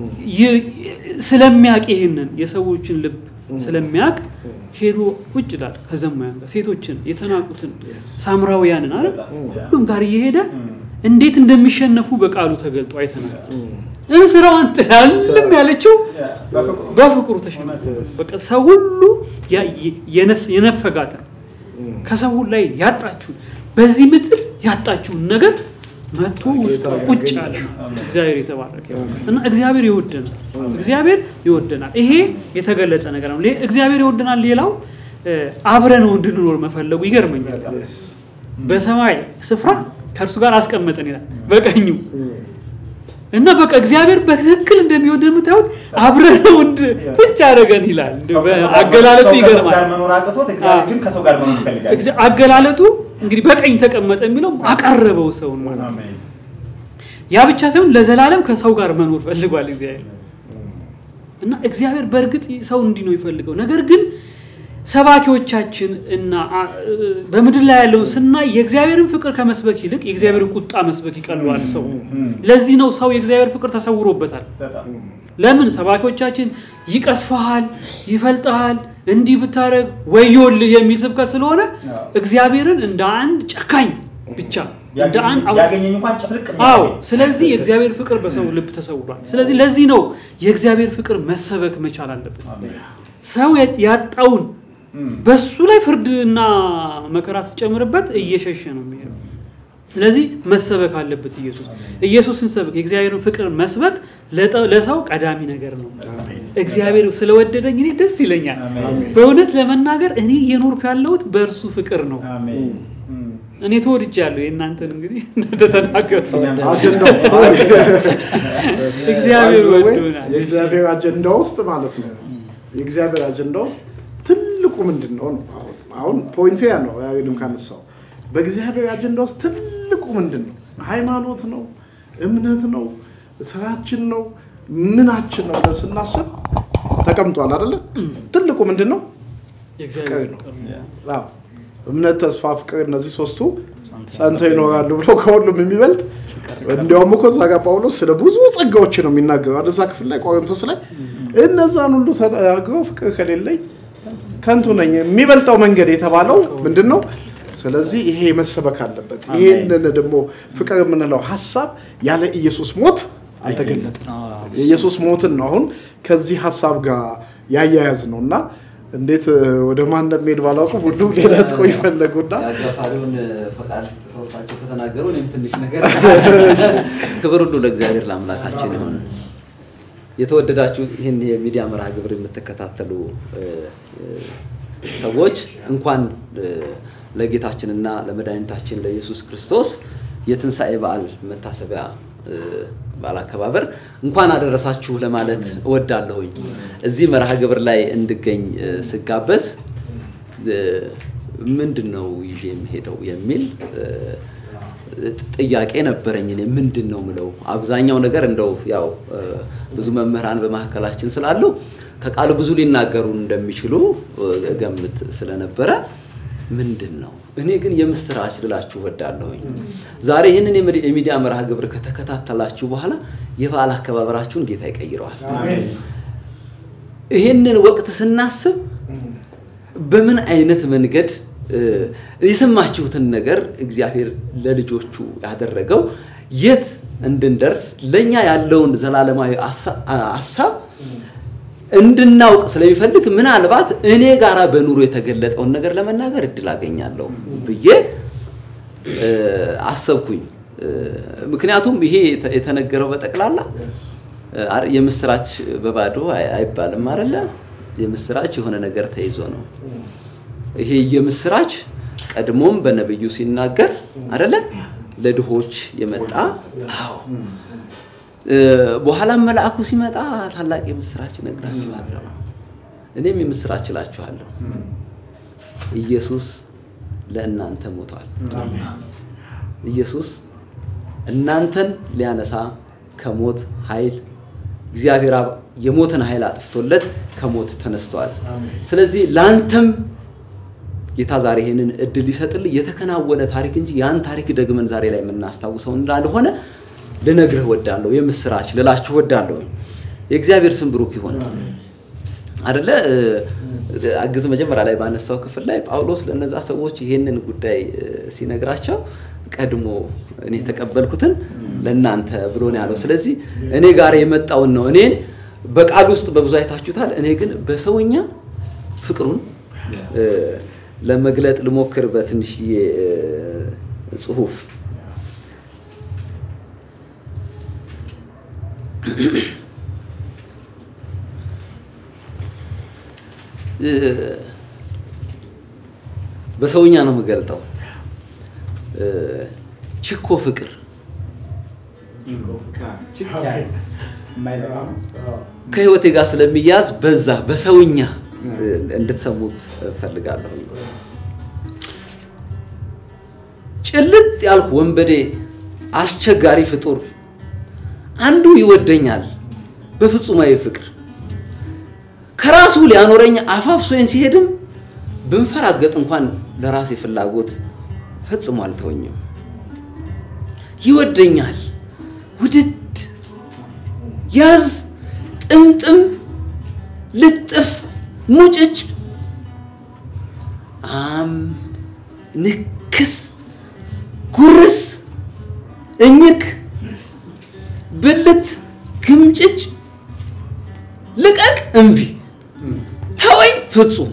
ስለሚያውቅ ይህንን የሰዎችን ልብ ስለሚያውቅ ሄዶ ቁጭ ይላል ከዘማያን ጋር ሴቶችን፣ የተናቁትን፣ ሳምራውያንን አለ ሁሉም ጋር እየሄደ እንዴት እንደሚሸነፉ በቃሉ ተገልጦ አይተናል። እንስራዋን ጥላልም ያለችው በፍቅሩ ተሸነፈ። በቃ ሰው ሁሉ የነፈጋትን ከሰው ላይ ያጣችሁን በዚህ ምድር ያጣችሁን ነገር መጥቶ ውስጥ ቁጭ ያለ እግዚአብሔር የተባረከ እና እግዚአብሔር ይወደናል። እግዚአብሔር ይወደናል። ይሄ የተገለጠ ነገር ነው። እግዚአብሔር ይወደናል። ሌላው አብረነው እንድንኖር መፈለጉ ይገርመኛል። በሰማይ ስፍራ ከእርሱ ጋር አስቀመጠን ይላል በቀኙ እና በቃ እግዚአብሔር በትክክል እንደሚወደን የምታዩት አብረነው ቁጭ አደረገን ይላል። አገላለጡ ይገርማል። መኖር አቅቶት እግዚአብሔር ግን ከሰው ጋር መኖር ይፈልጋል። አገላለጡ እንግዲህ በቀኝ ተቀመጠ የሚለው አቀረበው ሰውን ማለት ነው። ያ ብቻ ሳይሆን ለዘላለም ከሰው ጋር መኖር ፈልጓል እግዚአብሔር እና እግዚአብሔር በእርግጥ ሰው እንዲህ ነው ይፈልገው። ነገር ግን ሰባኪዎቻችን እና አ- እ- በምድር ላይ ያለውን ስናይ የእግዚአብሔርን ፍቅር ከመስበክ ይልቅ የእግዚአብሔርን ቁጣ መስበክ ይቀለዋል ሰው። ለዚህ ነው ሰው የእግዚአብሔር ፍቅር ተሰውሮበታል። በጣም ለምን ሰባኪዎቻችን ይቀስፈሃል፣ ይፈልጠሃል፣ እንዲህ ብታደረግ ወዮልህ የሚል ስብከት ስለሆነ እግዚአብሔርን እንደ አንድ ጨካኝ ብቻ እንደ አንድ አው- ያገኘኝ እንኳን ጭፍልቅ አዎ ስለዚህ የእግዚአብሔር ፍቅር በሰው ልብ ተሰውሯል። ስለዚህ ለዚህ ነው የእግዚአብሔር ፍቅር መሰበክ መቻል አለበት። ሰው ያ- ያጣውን በሱ ላይ ፍርድና መከራ ስጨምርበት እየሸሸ ነው የሚሄደው። ስለዚህ መሰበክ አለበት ኢየሱስ ኢየሱስን ሰብክ የእግዚአብሔርን ፍቅር መስበክ ለጠ- ለሰው ቀዳሚ ነገር ነው። እግዚአብሔር ስለወደደኝ እኔ ደስ ይለኛል። በእውነት ለመናገር እኔ እየኖርኩ ያለሁት በእርሱ ፍቅር ነው። አሜን እኔ ተወድጃለሁ። የእናንተን እንግዲህ እናንተ ተናገሩ። አጀንዳው እግዚአብሔር By the way, ወዶናል። የእግዚአብሔር አጀንዳ ውስጥ ማለት ነው። የእግዚአብሔር አጀንዳ ውስጥ ትልቁ ምንድን ነው ነው? አሁን አሁን ፖይንቱ ያ ነው። ያግድም ካነሳው በእግዚአብሔር አጀንዳ ውስጥ ትልቁ ምንድን ነው? ሃይማኖት ነው፣ እምነት ነው፣ ስራችን ነው፣ ምናችን ነው ብለን ስናስብ ተቀምጧል አይደለ? ትልቁ ምንድን ነው? ፍቅር ነው። አዎ። እምነት፣ ተስፋ፣ ፍቅር እነዚህ ሶስቱ ጸንተው ይኖራሉ ብሎ ከሁሉም የሚበልጥ እንዲያውም እኮ እዛ ጋር ጳውሎስ ስለ ብዙ ጸጋዎች ነው የሚናገረው አይደል? እዛ ክፍል ላይ ቆሮንቶስ ላይ እነዛን ሁሉ ተናግረው ፍቅር ከሌለኝ ከንቱ ነኝ። የሚበልጠው መንገድ የተባለው ምንድን ነው? ስለዚህ ይሄ መሰበክ አለበት። ይህንን ደግሞ ፍቅር የምንለው ሀሳብ ያለ ኢየሱስ ሞት አልተገለጠም። የኢየሱስ ሞትን ነው አሁን ከዚህ ሀሳብ ጋር ያያያዝ ነው እና እንዴት እ፣ ወደ ማን እንደሚሄድ ባላውቅም ሁሉም ሌላ ጥቆ ይፈለጉና የአጋፋሪውን ፈቃድ ሰውሳቸው ከተናገሩ እኔም ትንሽ ነገር ክብር ሁሉ ለእግዚአብሔር ለአምላካችን ይሁን። የተወደዳችሁ ይህን የሚዲያ መርሃ ግብር የምትከታተሉ እ፣ እ፣ ሰዎች እንኳን እ፣ ለጌታችንና ለመድኃኒታችን ለኢየሱስ ክርስቶስ የትንሣኤ በዓል መታሰቢያ እ፣ በዓል አከባበር እንኳን አደረሳችሁ ለማለት እወዳለሁኝ። እዚህ መርሃ ግብር ላይ እንድገኝ እ፣ ስጋበዝ እ፣ ምንድን ነው ይዤ የምሄደው የሚል እ፣ ጥያቄ ነበረኝ። እኔ ምንድን ነው ምለው አብዛኛው ነገር እንደው ያው እ፣ ብዙ መምህራን በመካከላችን ስላሉ ከቃሉ ብዙ ሊናገሩ እንደሚችሉ እ፣ እገምት ስለነበረ ምንድን ነው እኔ ግን የምስራች ልላችሁ እወዳለሁኝ። ዛሬ ይህንን የሚ- የሚዲያ መርሃ ግብር ከተከታተላችሁ በኋላ የበዓል አከባበራችሁን ጌታ ይቀይረዋል። ይህንን ወቅት ስናስብ በምን አይነት መንገድ እ፣ የሰማችሁትን ነገር እግዚአብሔር ለልጆቹ ያደረገው የት እንድንደርስ ለእኛ ያለውን ዘላለማዊ አሳ- ሀሳብ እንድናውቅ ስለሚፈልግ ምናልባት እኔ ጋራ በኑሮ የተገለጠውን ነገር ለመናገር እድል አገኛለሁ ብዬ እ፣ አሰብኩኝ። እ፣ ምክንያቱም ይሄ የተ- የተነገረው በጠቅላላ እ፣ አር- የምስራች በባዶ አይ- አይባልም አይደለ? የምስራች የሆነ ነገር ተይዞ ነው። ይሄ የምስራች ቀድሞም በነብዩ ሲናገር አይደለ? ለድሆች የመጣ አዎ እ፣ በኋላም መልአኩ ሲመጣ ታላቅ የምስራች እነግራችኋለሁ። እኔም የምስራች እላችኋለሁ፣ ኢየሱስ ለእናንተ ሞቷል። ኢየሱስ እናንተን ሊያነሳ ከሞት ኃይል እግዚአብሔር አብ የሞትን ኃይል አጥፍቶለት ከሞት ተነስተዋል። ስለዚህ ለአንተም ጌታ ዛሬ ይህንን እድል ሊሰጥልህ የተከናወነ ታሪክ እንጂ ያን ታሪክ ደግመን ዛሬ ላይ የምናስታውሰው እንዳልሆነ ልነግርህ ወዳለሁ። የምስራች ልላችሁ ወዳለሁ። የእግዚአብሔር ስም ብሩክ ይሆን አደለ? አግዝ መጀመሪያ ላይ ባነሳው ክፍል ላይ ጳውሎስ ለነዛ ሰዎች ይሄንን ጉዳይ እ፣ ሲነግራቸው ቀድሞ እኔ የተቀበልኩትን ለእናንተ ብሎ ነው ያለው። ስለዚህ እኔ ጋር የመጣውን ነው እኔን በቃል ውስጥ በብዙ አይታችሁታል። እኔ ግን በሰውኛ ፍቅሩን እ፣ ለመግለጥ ልሞክር በትንሽዬ እ፣ ጽሁፍ እ፣ በሰውኛ ነው የምገልጠው። እ፣ ችኮ ፍቅር ከህይወቴ ጋር ስለሚያዝ በዛ በሰውኛ እ፣ እንድትሰሙት እፈልጋለሁ። ጭልጥ ያልኩ ወንበዴ፣ አስቸጋሪ ፍጡር አንዱ ይወደኛል በፍጹማዊ ፍቅር ከራሱ ሊያኖረኝ አፋፍሶኝ ሲሄድም ብንፈራገጥ እንኳን ለራሴ ፍላጎት ፈጽሞ አልተወኝም። ይወደኛል። ውድድ ያዝ ጥምጥም ልጥፍ ሙጭጭ አም ንክስ ጉርስ እኝክ ብልት ግምጭጭ ልቀቅ እምቢ ተወኝ ፍጹም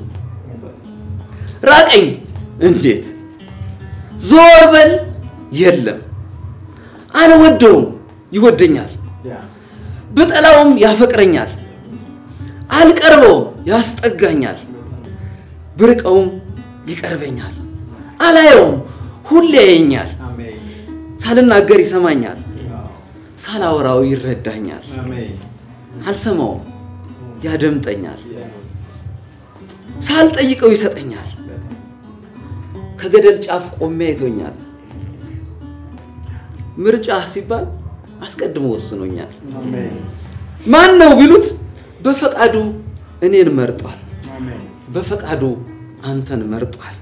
ራቀኝ እንዴት ዞር በል የለም አልወደውም ይወደኛል ብጠላውም ያፈቅረኛል አልቀርበውም ያስጠጋኛል ብርቀውም ይቀርበኛል አላየውም ሁሌ ያየኛል ሳልናገር ይሰማኛል ሳላወራው ይረዳኛል አልሰማውም ያደምጠኛል ሳልጠይቀው ይሰጠኛል ከገደል ጫፍ ቆሜ አይቶኛል ምርጫ ሲባል አስቀድሞ ወስኖኛል ማን ነው ቢሉት በፈቃዱ እኔን መርጧል በፈቃዱ አንተን መርጧል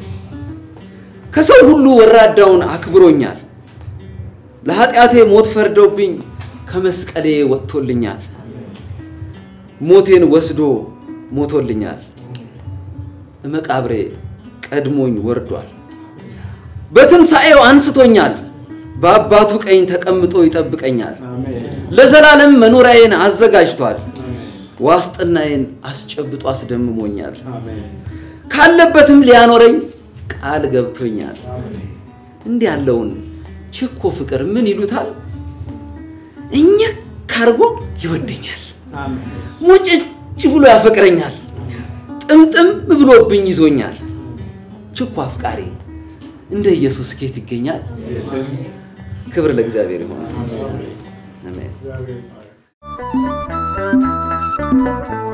ከሰው ሁሉ ወራዳውን አክብሮኛል ለኃጢአቴ ሞት ፈርደውብኝ ከመስቀሌ ወጥቶልኛል ሞቴን ወስዶ ሞቶልኛል መቃብሬ ቀድሞኝ ወርዷል በትንሣኤው አንስቶኛል በአባቱ ቀኝ ተቀምጦ ይጠብቀኛል ለዘላለም መኖሪያዬን አዘጋጅቷል ዋስጥናዬን አስጨብጦ አስደምሞኛል ካለበትም ሊያኖረኝ ቃል ገብቶኛል እንዲህ ያለውን ችኮ ፍቅር ምን ይሉታል እኝክ ካርጎ ይወደኛል ሙጭጭ ብሎ ያፈቅረኛል ጥምጥም ብሎብኝ ይዞኛል ችኮ አፍቃሪ እንደ ኢየሱስ ጌት ይገኛል ክብር ለእግዚአብሔር ይሆናል አሜን እግዚአብሔር ይባረክ።